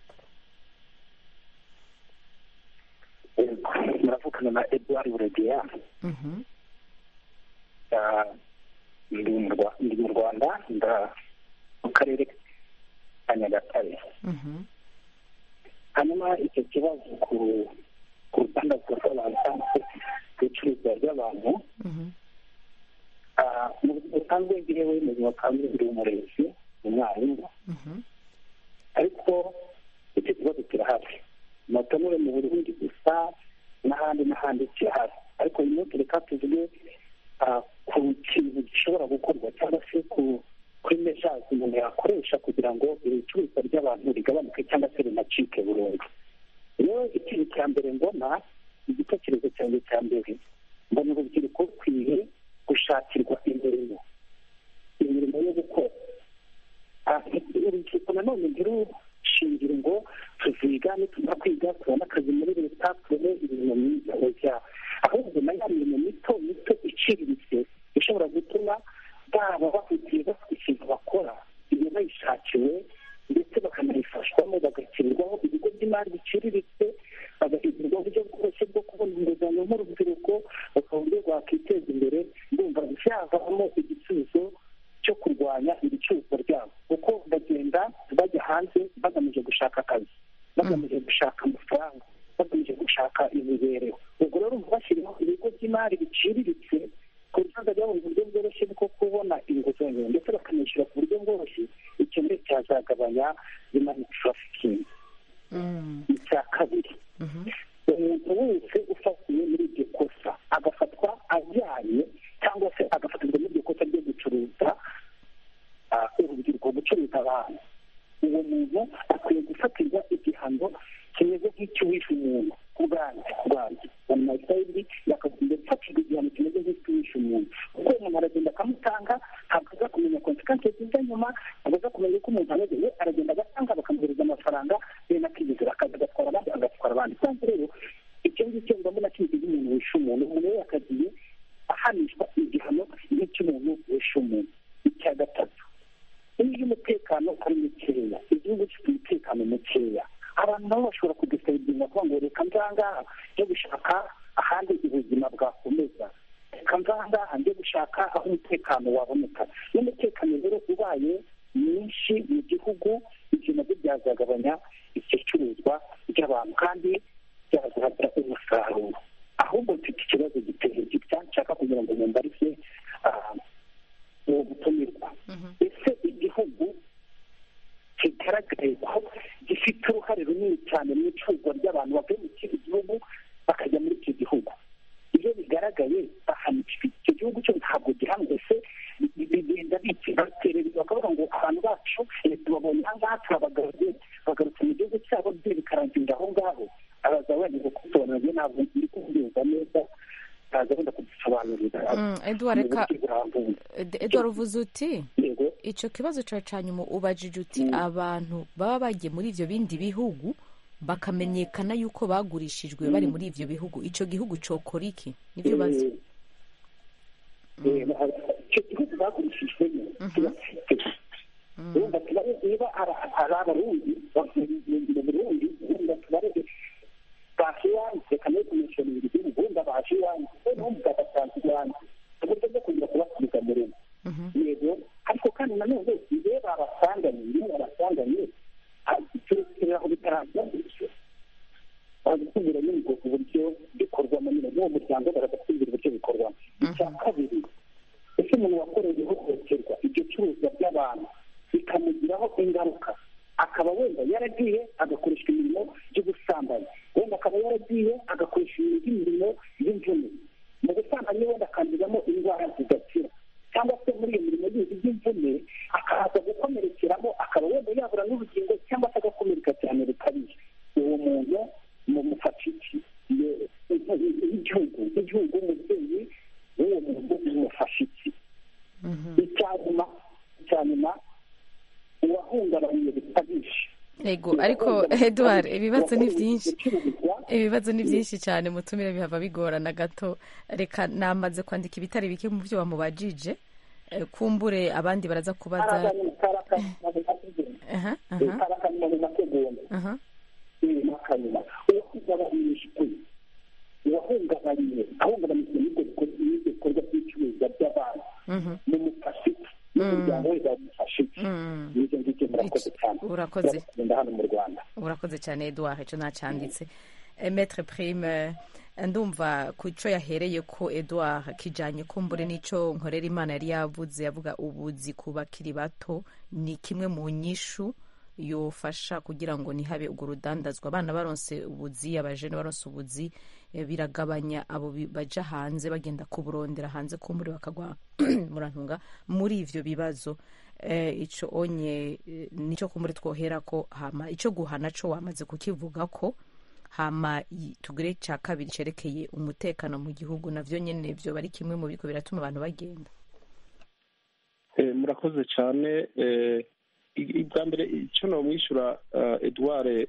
Speaker 5: muravugana na edouard buregeya
Speaker 1: Mhm,
Speaker 5: Ah, ndi mu Rwa- ndi mu rwanda nda mu karere ka nyagatare
Speaker 1: mhm,
Speaker 5: hanyuma icyo kibazo ku ku rudandazwa rw'abantu cyangwa se ku icuruzwa ry'abantu
Speaker 1: mhm,
Speaker 5: ah, mu buzima busanzwe njyewe mu buzima busanzwe ndi umurezi umwarimu
Speaker 1: mhm,
Speaker 5: ariko icyo kibazo kirahari moto niwe mu burundi gusa n'ahandi n'ahandi kirahari ariko uyu munsi reka tuvuge ah, ku kintu gishobora gukorwa cyangwa se ku kuri mejazi umuntu yakoresha kugira ngo iri curuzwa ry'abantu rigabanuke cyangwa se rinacike burundu rero ikintu cya mbere mbona igitekerezo cyanjye cya mbere mbona urubyiruko rukwiye gushakirwa imirimo imirimo yo gukora Ah, urubyiruko nanone ntirushingira ngo tuziga nitumara kwiga tubone akazi muri leta tubone imirimo myiza oya ahubwo na ya mirimo mito mito iciriritse ishobora gutuma baba bafitiye bafite ikintu bakora iyo bayishakiwe ndetse bakanayifashwamo bagashyirirwaho ibigo by'imari biciriritse bagahindurwa uburyo bworoshye bwo kubona inguzanyo nk'urubyiruko bakaba uburyo rwakwiteza imbere ndumva byavamo igisubizo cyo kurwanya ibicuruzwa ryabo kuko bagenda bajya hanze bagamije gushaka akazi bagamije gushaka amafaranga bagamije gushaka imibereho ubwo rero bashyiriho ibigo by'imari biciriritse ku buryo bazajya babona uburyo bworoshye bwo kubona inguzanyo ndetse bakanishyura ku buryo bworoshye icyo mbere cyazagabanya zimani tarafikingi icya kabiri umuntu wese ufatiwe muri iryo kosa agafatwa ajyanye cyangwa se agafatirwa muri iryo kosa ryo gucuruza urubyiruko gucuruza abantu uwo muntu akwiye gufatirwa igihano kimeze nk'icy'uwishe umuntu ku bwanjye ku bwanjye mu mayisayidi yakagombye gufatirwa igihano kimeze nk'icy'uwishe umuntu kuko umuntu aragenda akamutanga ntabwo aza kumenya konsekansi ziza nyuma ntabwo aza kumenya uko umuntu ameze we aragenda agatanga bakamuhereza amafaranga bene akigezera akaza agatwara abandi agatwara abandi kandi rero icyo ngicyo mbona kimeze nk'umuntu wishe umuntu umuntu we yakagiye ahanishwa igihano nk'icy'umuntu wishe umuntu icya gatatu iyo umutekano ari mukeya igihugu gifite umutekano mukeya abantu nabo bashobora kudusabira kuvuga ngo reka nzangaha njye gushaka ahandi ubuzima bwakomeza reka nzangaha njye gushaka aho umutekano waboneka iyo umutekano rero ubaye mwinshi mu gihugu ibyo nabyo byazagabanya icyo curuzwa ry'abantu kandi byazagira umusaruro ahubwo mfite ikibazo giteye gitya nshaka kugira ngo mumbarize uwo gutumirwa ese igihugu kigaragaye ko gifite uruhare runini cyane mu icuruzwa ry'abantu bavuye mu kindi gihugu bakajya muri icyo gihugu iyo bigaragaye bahanishwa icyo gihugu cyo ntabwo gihamwe ese bigenda baterereza bakavuga ngo abantu bacu tubabonye aha ngaha turabagaruye bagarutse mu gihugu cyabo bye bikarangirira aho ngaho abaza wenda kubisobanurira ntabwo ndi kubyumva neza ntaza wenda kudusobanurira
Speaker 1: edouard reka edouard uvuze uti icyo kibazo cyawe cya nyuma ubajije uti abantu baba bagiye muri ibyo bindi bihugu bakamenyekana yuko bagurishijwe bari muri ibyo bihugu icyo gihugu cyokora iki nibyo bazi
Speaker 5: icyo gihugu bagurishijwemo kibafite wumva tubare niba ari abarundi mu burundi wumva tubare baje iwanjye reka nayo kumeshoni ibiri gihugu wumva baje iwanjye wumva bagasanzwe iwanjye uburyo bwo kugira kubasubiza mu rugo yego ariko kandi nanone iyo babasanganye iyo babasanganye turekerera aho bitarangira gutyo bagatubwira nyine ubwo buryo bikorwamo nyine n'uwo muryango bagatubwira uburyo bikorwamo icya kabiri ese umuntu wakorewe ihohoterwa iryo curuzwa ry'abantu bikamugiraho ingaruka akaba wenda yaragiye agakoresha imirimo y'ubusambanyi wenda akaba yaragiye agakoresha imirimo y'imvune mu busambanyi wenda akanduzamo indwara zidakira cyangwa se muri iyo mirimo yindi y'imvune akaza gukomerekeramo akaba wenda yabura n'urugingo cyangwa se agakomereka cyane bikabije uwo muntu mu mufashiki igihugu igihugu umubyeyi w'uwo muntu umufashiki icya nyuma icya nyuma uwahungabanye bikabije
Speaker 1: yego ariko edouard ibibazo ni byinshi ibibazo ni byinshi cyane mutumire bihava bigorana gato reka namaze kwandika ibitari bike mu byo wamubajije kumbure abandi baraza kubaza
Speaker 5: uwahungabanye ahungabanyijwe n'ibyo bikorwa by'icuruzwa by'abantu mu mufashiki n'umuryango we bamufashiki n'ibyo ngibyo murakoze cyane
Speaker 1: urakoze
Speaker 5: hano mu rwanda
Speaker 1: urakoze cyane eduard icyo ntacyanditse metre prime ndumva ku cyo yahereye ko eduard kijyanye kumbure n'icyo nkorera imana yari yavuze yavuga ubuzi ku bakiri bato ni kimwe mu nyishu yofasha kugira ngo ntihabe urwo rudandazwa abana baronse ubuzi abajene baronse ubuzi biragabanya abo baja hanze bagenda kuburondera hanze kumbure bakagwa murantunga muri ivyo bibazo ico onye nico kumbure twohera ko hama ico guhana co wamaze kukivuga ko hama tugire ca kabiri cerekeye umutekano mu gihugu navyo nyene vyo bari kimwe mu biko biratuma abantu bagenda
Speaker 4: murakoze cyane bwa mbere icyo nomwishyura eduard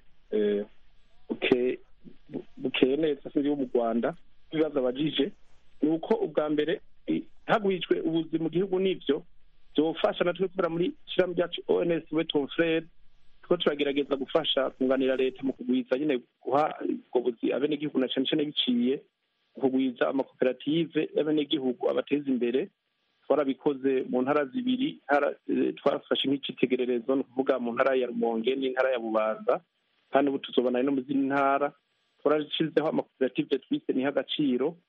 Speaker 4: bukeye neza sinzi wo mu rwanda ibibazo abajije ni uko ubwa mbere hagwijwe ubuzi mu gihugu n'ibyo byofasha natwe kubera muri ishyirahamwe ryacu ons weton frere two turagerageza gufasha kunganira leta mu kugwiza nyine guha ubwo buzi abenegihugu na cyane cyane biciye kugwiza amakoperative y'abenegihugu abateza imbere twarabikoze mu ntara zibiri twafashe nk'icyitegererezo ni ukuvuga mu ntara ya rumonge n'intara ya bubanza kandi ubu tuzobana no mu zindi ntara twarashyizeho amakoperative twise niho agaciro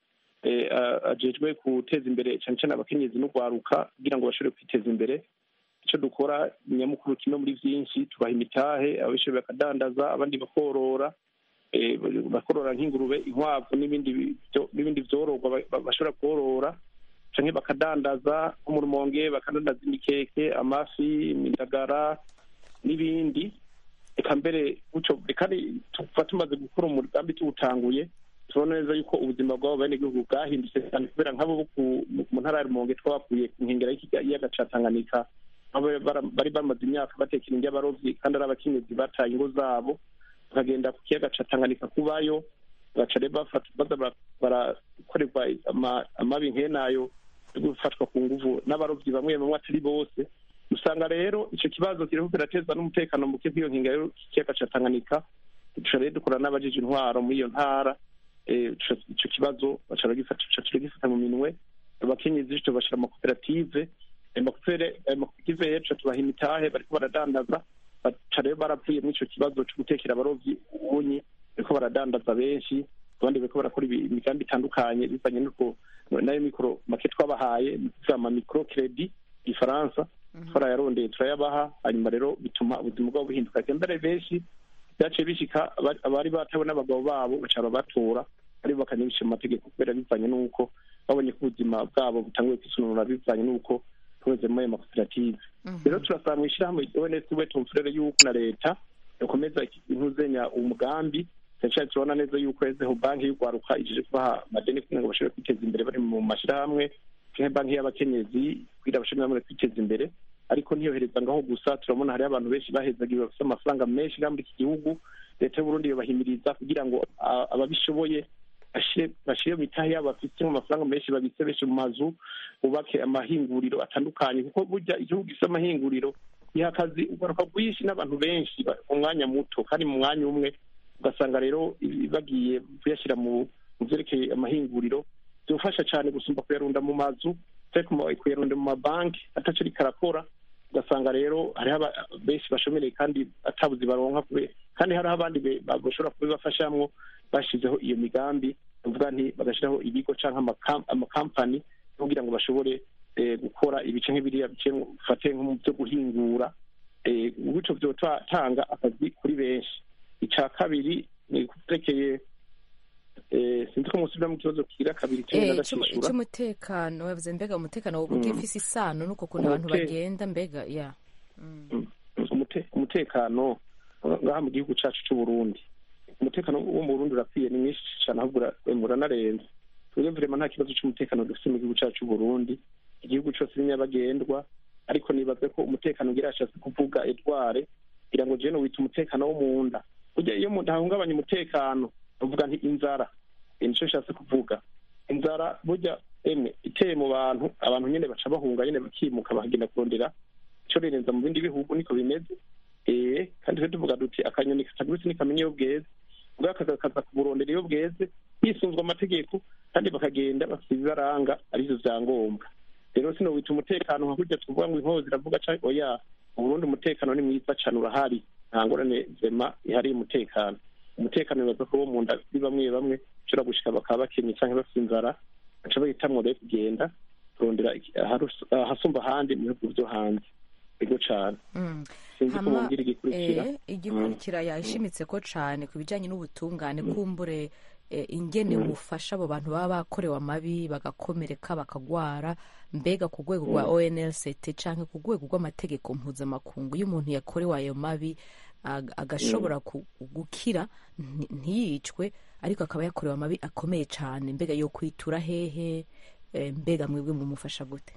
Speaker 4: eh, a- ajejwe guteza imbere cyane cyane abakenyezi n'urwaruka kugira ngo bashobore kwiteza imbere icyo dukora nyamukuru kimwe muri byinshi tubaha imitahe ababishoboye bakadandaza abandi bakorora eh, bakorora nk'ingurube inkwavu n'ibindi byo- n'ibindi byororwa ba- ba- bashobora korora canke bakadandaza nko mu rumonge bakadandaza imikeke amafi imindagara n'ibindi reka mbere gutyo kandi tuba tumaze gukora umugambi tuwutanguye tubona neza yuko ubuzima bw'abo benegihugu bwahindutse cyane kubera nk'abo bo ku- mu ntara ya rumonge twabakuye ku nkengera y'ikiyaga ca tanganyika aho bara- bari bamaze imyaka batekera indya abarovyi kandi ari abakenyezi bataye ingo zabo bakagenda ku kiyaga ca tanganyika kubayo baca rero bafata- baza bara- barakorerwa ama- amabi nk'enayo yo gufatwa ku nguvu n'abarovyi bamwe bamwe atari bose usanga rero ico kibazo kiriko kirateza n'umutekano muke kw'iyo nkinga y'ikiyaga ca tanganyika duca rero dukora n'abajije intwaro muri iyo ntara eh, ico- ico kibazo baca bagifata tuca turagifata mu minwe abakenyezi tubashira amakoperative ayo makopere- ayo makoperative rero tuca tubaha imitahe bariko baradandaza baca rero baravuye muri ico kibazo co gutekera abarovyi ubunyi bariko baradandaza benshi abandi bariko barakora ibi- imigambi itandukanye bivanye n'uko nayo mikoro make twabahaye ni ukuvuga ama mikoro kredi ifaransa twarayarondeye turayabaha hanyuma rero bituma ubuzima bwabo buhinduka mbere benshi byaciye bishika abari- abari batawe n'abagabo babo baca babatora aribo bakanyibisha mu mategeko kubera bivanye n'uko babonye ko ubuzima bwabo butanguye kwisununura bivanye n'uko tuweze muri ayo makoperative rero turasaba mu ishyirahamwe ons we tumfurere y'uko na leta yakomeza intuzenya umugambi cyane cyane turabona neza yuko ezeho banki y'urwaruka ijeje kubaha amadeni kugira ngo bashobore kwiteza imbere bari mu mashyirahamwe canke banki y'abakenyezi kugira bashobore namwe kwiteza imbere ariko ntiyohereza ngaho gusa turabona hariho abantu benshi bahezagiwe bafite amafaranga menshi ngaha muri iki gihugu leta y'uburundi yobahimiriza kugira ngo a- ababishoboye bashire bashire mu mitahe yabo bafite amafaranga menshi babitse benshi mu mazu bubake amahinguriro atandukanye kuko burya igihugu gifite amahinguriro giha akazi ugaruka bwinshi n'abantu benshi ba- mu mwanya muto kandi mu mwanya umwe ugasanga rero i- bagiye kuyashyira mu mu vyerekeye amahinguriro byofasha cyane gusumba kuyarunda mu mazu cyangwa kuma- kuyarunda mu mabanki ataco ariko arakora ugasanga rero hariho aba- benshi bashomereye kandi atabuzi baronka kube- kandi hariho abandi be- ba- bashobora kubibafashamwo bashizeho iyo migambi uvuga nti bagashyiraho ibigo cyangwa amakam- amakampani kugira ngo bashobore eh, gukora ibice nk'ibiriya bice fate nko mu byo guhingura eh, gutyo vyotanga akazi kuri benshi ica kabiri ni kuterekeye eh, sinzi ko musubira mu kibazo kira kabiri kimwe
Speaker 1: Eh,
Speaker 4: n'agacishura
Speaker 1: icy'umutekano wavuze mbega umutekano woba ugifise isano n'uko kuntu abantu
Speaker 4: Umute-
Speaker 1: bagenda mbega ya
Speaker 4: umute- umutekano ngaha mu gihugu cacu c'uburundi umutekano wo mu burundi urakwiye ni mwinshi cane ahubwo ura- uranarenze twebwe vrema nta kibazo c'umutekano dufite mu gihugu cacu c'uburundi igihugu cose ni nyabagendwa ariko nibaze ko umutekano ngira yashatse kuvuga edware kugira ngo jewe wita umutekano wo mu nda burya iyo mu nda hahungabanya umutekano uvuga nti inzara Eh, nico nshatse kuvuga inzara burya emwe iteye mu bantu abantu nyene baca bahunga nyene bakimuka bakagenda kurondera ico rirenza mu bindi bihugu niko bimeze eh kandi twe tuvuga duti akanyoni katagurutse nikamenya iyo bweze ubwo kakaza kuburondera iyo bweze hisunzwe amategeko kandi bakagenda bafite ibibaranga arivyo vyangombwa rero sino wita umutekano nka kurya tuvuga ngo inkozi iravuga ca oya mu burundi umutekano ni mwiza cane urahari nta ngorane zema ihari umutekano umutekano bibaza ko wo mu nda kuri bamwe bamwe ushobora gushika bakaba bakenye canke bafite inzara baca bahitamwo rero kugenda kurondera iki- aharu- ahasumba ahandi mu bihugu vyo hanze ego cane
Speaker 1: Mm.
Speaker 4: sinzi ko
Speaker 1: Hama,
Speaker 4: mubwira igikurikira
Speaker 1: eh, igikurikira yashimitse ko cane ku bijanye n'ubutungane kumbure eh, ingene bufasha abo bantu baba bakorewe amabi bagakomereka bakagwara mbega ku rwego rwa onlct canke ku rwego rw'amategeko mpuzamakungu iyo umuntu yakorewe ayo mabi ag- agashobora ku- gukira nti- ntiyicwe ariko akaba yakorewe amabi akomeye cane mbega yo kwitura hehe eh, mbega mwebwe mumufasha gute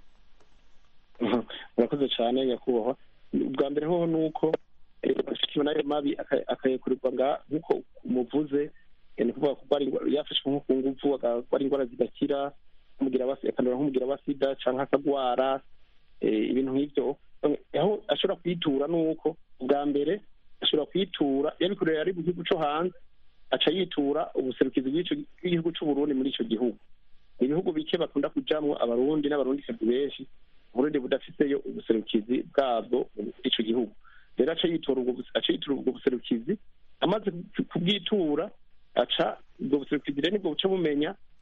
Speaker 4: Mhm. murakoze cyane nyakubahwa ubwa mbere hoho ni uko eh, bashikiwe n'ayo mabi aka- akayakurirwa nga nk'uko umuvuze eh, ni ukuvuga kurwara ingwa- yafashwe nko ku nguvu akagwara indwara zidakira nk'umugira wa akandura nk'umugira wa sida canke akagwara eh, ibintu nk'ivyo aho ashobora kwitura ni uko ubwa mbere ashobora kwitura yabikorera ari mu gihugu co hanze aca yitura ubuserukizi bw'ico- bw'igihugu c'uburundi muri ico gihugu ibihugu bike bakunda kujamwo abarundi n'abarundikazi benshi uburundi budafiseyo ubuserukizi bwabwo muri ico gihugu rero aca yitora ubwo buse- aca yitura ubwo buserukizi amaze ku- kubwitura aca ubwo buserukizi rero nibwo buca bumenya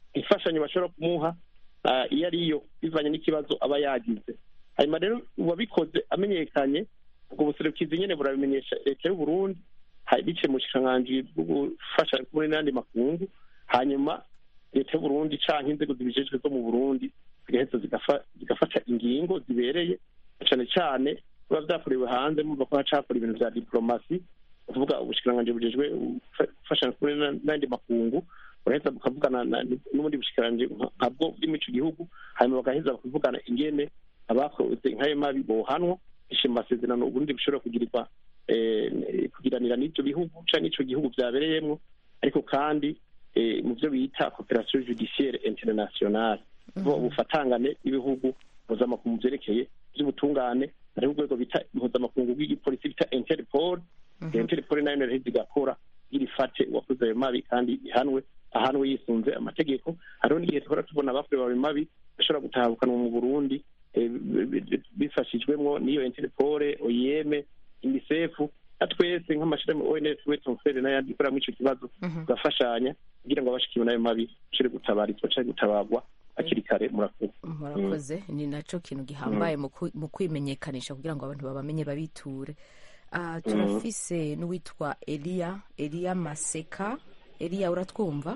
Speaker 4: imfashanyo bashobora kumuha ah, iyo ariyo bivanye n'ikibazo aba yagize hanyuma rero uwabikoze amenyekanye ubwo buserukizi nyene burabimenyesha leta y'uburundi ha- biciye mu bushikiranganji bwo gufasha muri n'andi makungu hanyuma leta y'uburundi canke inzego zibijejwe zo mu burundi zigaheza zigafa- zigafata ingingo zibereye cane cane biba vyakorewe hanze mumva ko hacakora ibintu vya diplomasi kuvuga ubushikiranganji bujejwe gufa- gufasha kuri na- n'andi makungu buraheza bukavugana na- n'ubundi bushikiranganji nka- nkabwo buri muri ico gihugu hanyuma bagaheza bakavugana ingene abakoze nk'ayo mabi bohanwa bishe mu masezerano uburundi bushobora kugirirwa eh, kugiranira n'ivyo bihugu canke n'ico gihugu vyabereyemwo ariko kandi eh, mu vyo bita cooperation judiciaire internationale bo ubufatangane n'ibihugu mpuzamakungu vyerekeye vy'ubutungane hariho urwego bita mpuzamakungu rw'igipolisi bita interpol interpol nayo naraheza igakora kugira ifate uwakoze ayo mabi kandi ihanwe ahanwe yisunze amategeko hariho n'igihe tuhora tubona abakorewe ayo mabi bashobora gutahukanwa mu burundi eh, bi- bi- bi- bifashijwemwo n'iyo interpol oyeme unicef na twese nk'amashirahamwe ons wetonsere n'ayandi ikorera muri ico kibazo tugafashanya kugira ngo abashikiwe n'ayo mabi bashobore gutabarizwa canke gutabarwa hakiri kare murakoze
Speaker 1: murakoze ni naco kintu gihambaye mu ku- mu kwimenyekanisha kugira ngo abantu babamenye babiture Ah, turafise n'uwitwa eliya eliya maseka eliya uratwumva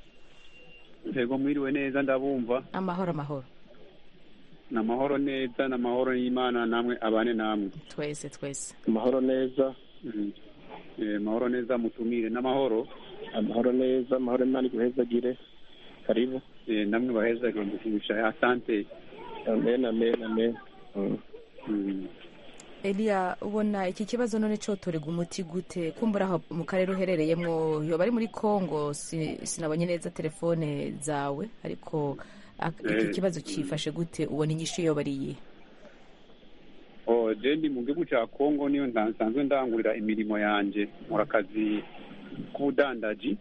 Speaker 8: yego mwiriwe neza ndabumva
Speaker 1: amahoro amahoro
Speaker 8: ni amahoro neza ni amahoro y'imana namwe abane namwe
Speaker 1: twese twese
Speaker 4: amahoro neza
Speaker 8: Mhm. Eh, amahoro neza mutumire n'amahoro
Speaker 4: amahoro neza amahoro imana iguhezagire karibu
Speaker 8: Eh, namwe baheza gushimisha asante
Speaker 4: amen amen amen Mm.
Speaker 8: Mhm.
Speaker 1: eliya ubona iki kibazo none cotorega umuti gute kumbura aho mu karere uherereyemwo yoba ari muri congo si- sinabonye neza telefone zawe ariko ak- iki
Speaker 8: Eh.
Speaker 1: kibazo cifashe gute ubona inyishu yoba ari iyihe
Speaker 8: oh je ndi mu gihugu ca kongo niyo nda- nsanzwe ndangurira imirimo yanje nkora akazi k'ubudandaji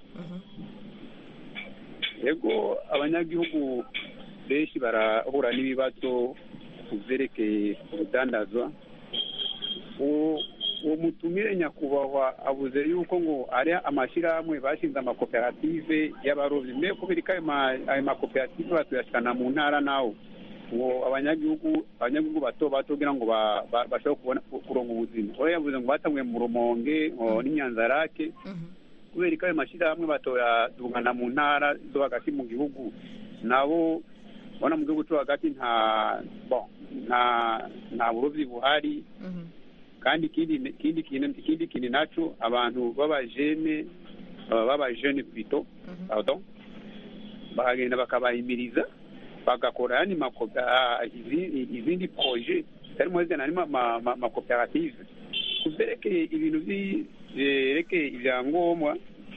Speaker 8: yego abanyagihugu benshi barahura n'ibibazo ku vyerekeye urudandazwa uwo uwo mutumire nyakubahwa avuze yuko ngo ari amashyirahamwe bashinze amakoperative y'abarovyi mbe kubera ko ayo ma- ayo makoperative batuyashikana mu ntara nawo ngo abanyagihugu abanyagihugu bato bato kugira ngo ba- ba- bashobore kubona kuronka ubuzima oyo yavuze ngo batanguye mu rumonge ngo n'inyanzarake kubera ko ayo mashyirahamwe batoyadungana mu ntara zo hagati mu gihugu nabo ubona mu gihugu cyo hagati nta bon nta nta burovyi buhari kandi ikindi ikindi kintu ikindi kintu naco abantu b'abajene baba b'abajene pito pardon bahagenda bakabahimiriza bagakora yani makopa izi- izindi proje harimo zina ni makoperative kuvyerekeye ibintu vyi- vyerekeye ivyangombwa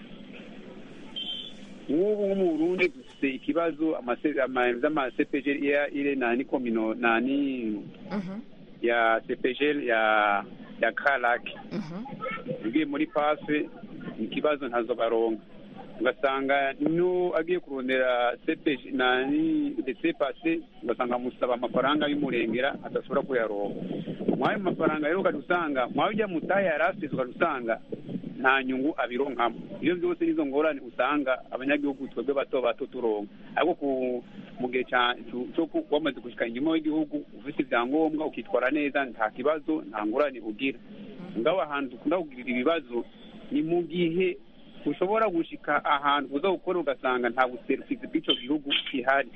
Speaker 8: nk'ubu nko mu burundi dufite ikibazo amase- ama- z'amasepege ile nani komino nani ya CPGL ya ya Karake ugiye muri pafe ikibazo ntazo baronka ugasanga no agiye kurondera CPG nani ndetse pase ugasanga musaba amafaranga y'umurengera adashobora kuyaronka mwayo mafaranga rero ukadusanga mwayo ujya mutaya yarafise ukadusanga nta nyungu abironkamo iyo byose nizo ngorane usanga abanyagihugu twebwe bato bato turonka ariko ku mu gihe ca- cu- co ku- wamaze gushika inyuma y'igihugu ufite ibyangombwa ukitwara neza nta kibazo nta ngorane ugira ngaho ahantu dukunda kugirira ibibazo ni mu gihe ushobora gushika ahantu uza gukora ugasanga nta buserukizi bw'ico gihugu gihari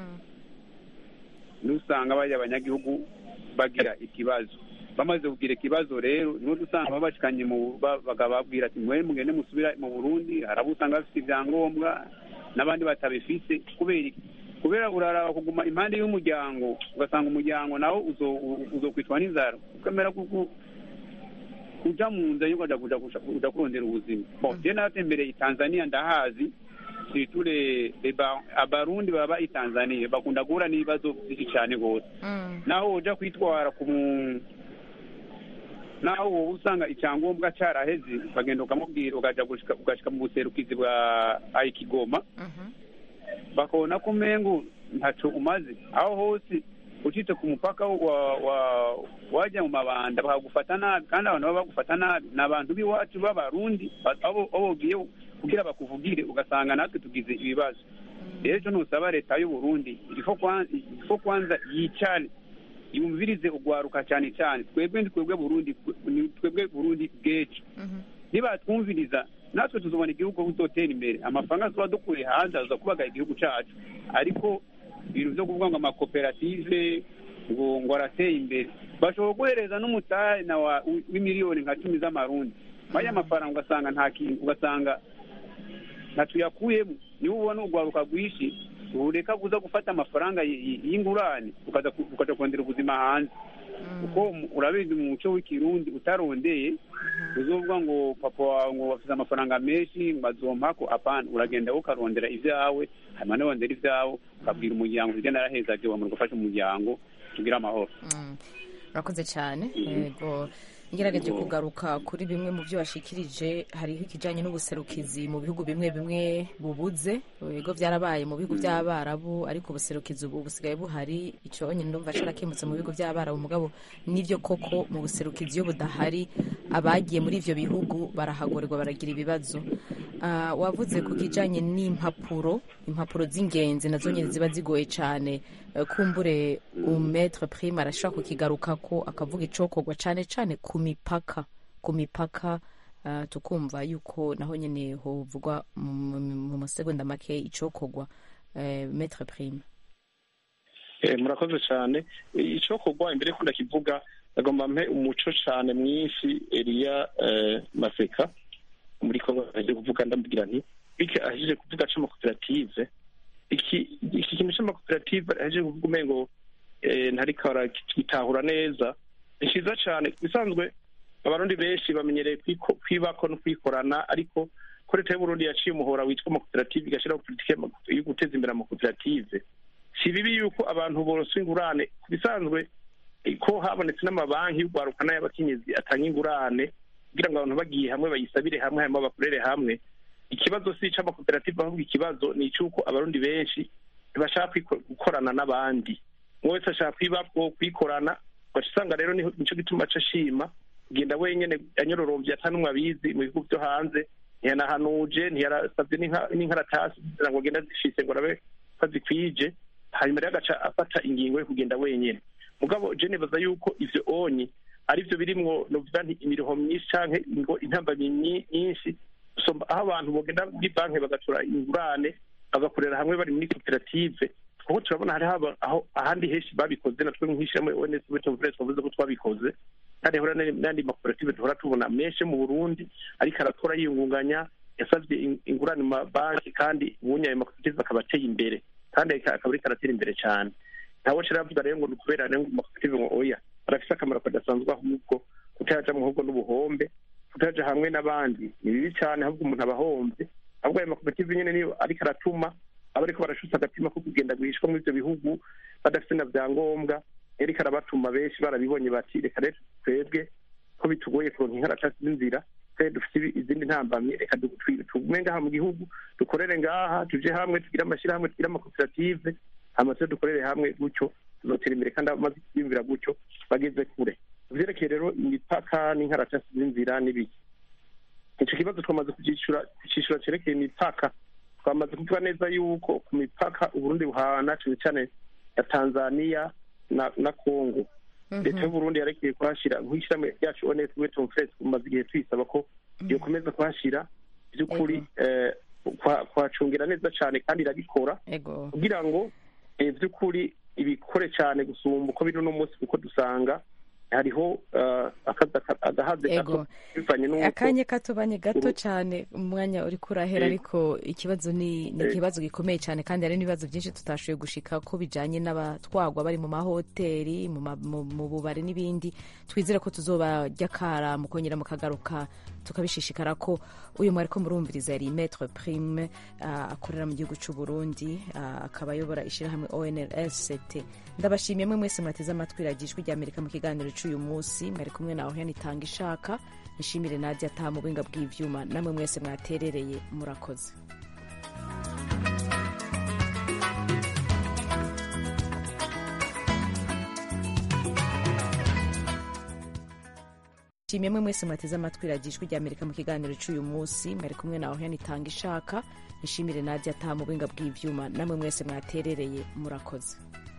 Speaker 8: nusanga bajya abanyagihugu bagira ikibazo bamaze kugira ikibazo rero niho dusanga babashikanye mu ba- bakababwira ati mwe mugende musubira mu burundi hari abo usanga bafite ibyangombwa n'abandi batabifise kubera iki kubera uraraba kuguma impande y'umuryango ugasanga umuryango nawo uzo- u- uzokwitwa n'inzara ukamera kuku kuja mu nzira yo kuja kuja kuja kuja kurondera ubuzima bon je natembereye i tanzania ndahazi siture abarundi baba i tanzania bakunda guhura n'ibibazo byinshi cyane rwose naho uja kwitwara ku mu- naho wowe usanga icyangombwa caraheze ukagenda ukamubwira ukaja gushika- ugashika mu buserukizi bwa ayikigoma bakabona ko umengo ntaco umaze aho hose ucitse ku mupaka wa wa wajya mu mabanda bakagufata nabi kandi abantu baba bagufata nabi ni abantu b'iwacu b'abarundi ba- abo abo ugiye kugira bakuvugire ugasanga natwe tugize ibibazo rero icyo ntusaba leta y'u Burundi irifo kwan- irifo kwanza yicane yumvirize ugwaruka cyane cyane twebwe ni twebwe burundi ni twebwe burundi bw'ejo nibatwumviriza natwe tuzobona igihugu kuzotera imbere amafaranga tuba dukuye hanze aza kubaga igihugu cyacu ariko ibintu byo kuvuga ngo amakoperative ngo ngo arateye imbere bashobora guhereza n'umutahe na wa- w'imiliyoni nka cumi z'amarundi baya mafaranga ugasanga nta kintu ugasanga natuyakuyemo niba ubona urwaruka rwinshi ureka kuza gufata amafaranga y- y- y'ingurane ukaza ku- ukaja kurondera ubuzima hanze kuko mu- urabizi mu muco w'ikirundi utarondeye uzovuga ngo papa wawe ngo bafite amafaranga menshi ngo azompako apana uragenda wowe ukarondera ibyawe hanyuma nirondera ibyawe ukabwira umuryango ujya naraheza agiye wamara gufasha umuryango tugire amahoro
Speaker 1: urakoze cyane yego ngerageje kugaruka kuri bimwe mu byo washikirije hariho ikijyanye n'ubuserukizi mu bihugu bimwe bimwe bubuze yego byarabaye mu bihugu by'abarabu ariko ubuserukizi ubu busigaye buhari icyo nyine ndumva carakemutse mu bihugu by'abarabu mugabo nibyo koko mu buserukizi iyo budahari abagiye muri ivyo bihugu barahagorerwa baragira ibibazo Ah, wavuze ku kijyanye n'impapuro impapuro z'ingenzi nazo nyine ziba zigoye cyane Eh, kumbure umetre prime arashobora kukigaruka ko akavuga icokorwa cyane cyane ku mipaka ku mipaka ah, tukumva yuko naho nyine hovugwa mu mu masegonda make icokorwa eh, metre prime
Speaker 4: Eh, murakoze cyane icyo kugwa imbere ko ndakivuga agomba mpe umuco cyane mwinshi Elia eh, Maseka muri Kongo aje kuvuga ndamubwira nti bike aje kuvuga c'amakoperative iki iki kintu c'amakoperative aje kuvuga umengo eh, ntariko arakitahura neza ni cyiza cyane bisanzwe abarundi benshi bamenyereye kwiko- kwibako no kwikorana ariko ko leta y'uburundi yaciye umuhora witwa amakoperative igashyiraho politiki y'ama- yo guteza imbere amakoperative si bibi yuko abantu boroswa ingurane ku bisanzwe eh, ko habonetse n'amabanki y'urwaruka n'ay'abakenyezi atanga ingurane kugira ngo abantu bagiye hamwe bayisabire hamwe hanyuma bakorere hamwe ikibazo si ic'amakoperative ahubwo ikibazo ni icy'uko abarundi benshi ntibashaka kwiko- gukorana n'abandi umwe wese ashaka kwibako kwikorana ugaca usanga rero niho- nico gituma aca ashima kugenda wenyene anyororombye ata n'umwe abizi mu bihugu byo hanze ntiyanahanuje ntiyarasabye n'inka- n'inkaratasi kugira ngo agende azifise ngo arabe ko azikwije hanyuma rero agaca afata ingingo yo kugenda wenyene mugabo je nibaza yuko ivyo onyi ari vyo birimwo novuga nti imiruho myinshi canke ngo intambamyi nyi- nyinshi gusumba aho abantu bogenda muri banki bagatura ingurane bagakorera hamwe bari muri koperative kuko turabona hariho aba- aho ahandi henshi babikoze natwe nk'ishyirahamwe ONS Butumvire twavuze ko twabikoze kandi hora n'andi makoperative duhora tubona menshi mu Burundi ariko arakora yiyungunganya yasabye in- ingurane mu mabanki kandi ubunya ayo makoperative akaba ateye imbere kandi akaba ariko aratera imbere cyane ntawe nshira avuga rero ngo ni ukubera rero ngo amakoperative ngo oya arafise akamaro kadasanzwe ahubwo kutayaja mu ahubwo n'ubuhombe kutayaja hamwe n'abandi ni bibi cyane ahubwo umuntu aba ahombye ahubwo ayo makoperative nyene niyo ariko aratuma aba ariko barashutse agatima ko kugenda guhishwa muri ivyo bihugu badafite na vyangombwa ariko arabatuma benshi barabibonye bati reka rero twebwe ko bitugoye kuronka inkaratasi z'inzira twe dufite ibi- izindi ntambamye reka du- twi- tugume ngaha mu gihugu dukorere ngaha tuje hamwe tugire amashyirahamwe tugire amakoperative hama tuje dukorere hamwe gutyo tuzotera imbere kandi abamaze kwiyumvira gutyo bageze kure vyerekeye rero imipaka n'inkaratasi z'inzira n'ibiki ico kibazo twamaze kucishura kucishura cerekeye imipaka twamaze kuvuga neza yuko ku mipaka uburundi buhana cane cane ya tanzania na na congo leta y'uburundi yarekeye kuhashira nk'ishyirahamwe ryacu ones weton fres tumaze igihe tuyisaba ko yokomeza kuhashira by'ukuri eh, kwa- kuhacungira neza cane kandi irabikora
Speaker 1: ego
Speaker 4: kugira ngo eh, by'ukuri ibikore cyane gusumba uko biri uno munsi kuko dusanga hariho eh, akazi aka- agahaze
Speaker 1: Ego.
Speaker 4: gato bivanye n'uko
Speaker 1: akanya katobanye gato
Speaker 4: Uru-
Speaker 1: cyane umwanya uri kurahera
Speaker 4: Eh.
Speaker 1: ariko ikibazo ni ni
Speaker 4: Eh.
Speaker 1: ikibazo gikomeye cyane kandi hari n'ibibazo byinshi tutashoboye gushika ko bijanye n'abatwagwa bari mu mahoteli mu ma- mu- mu bubari n'ibindi twizere ko tuzobajya kara mukongera mukagaruka tukabishishikara ko uyu mwari ko murumviriza yari metre prime ah, akorera mu gihugu cy'u Burundi ah, akaba ayobora ishyirahamwe ONLST ndabashimiye mwe mwese mwateze amatwi radiyo ijwi ry'Amerika mu kiganiro cy'uyu munsi mwari kumwe na Oriane Itanga ishaka nishimire Nadia ataha mu buhinga bw'ivyuma namwe mwese mwaterereye murakoze ndashimiye mwe mwese mwateze amatwi radiyo ijwi rya amerika mu kiganiro cy'uyu munsi mwari kumwe nawe hene itanga ishaka nishimire nadia ataha mu buhinga bw'ibyuma namwe mwese mwaterereye murakoze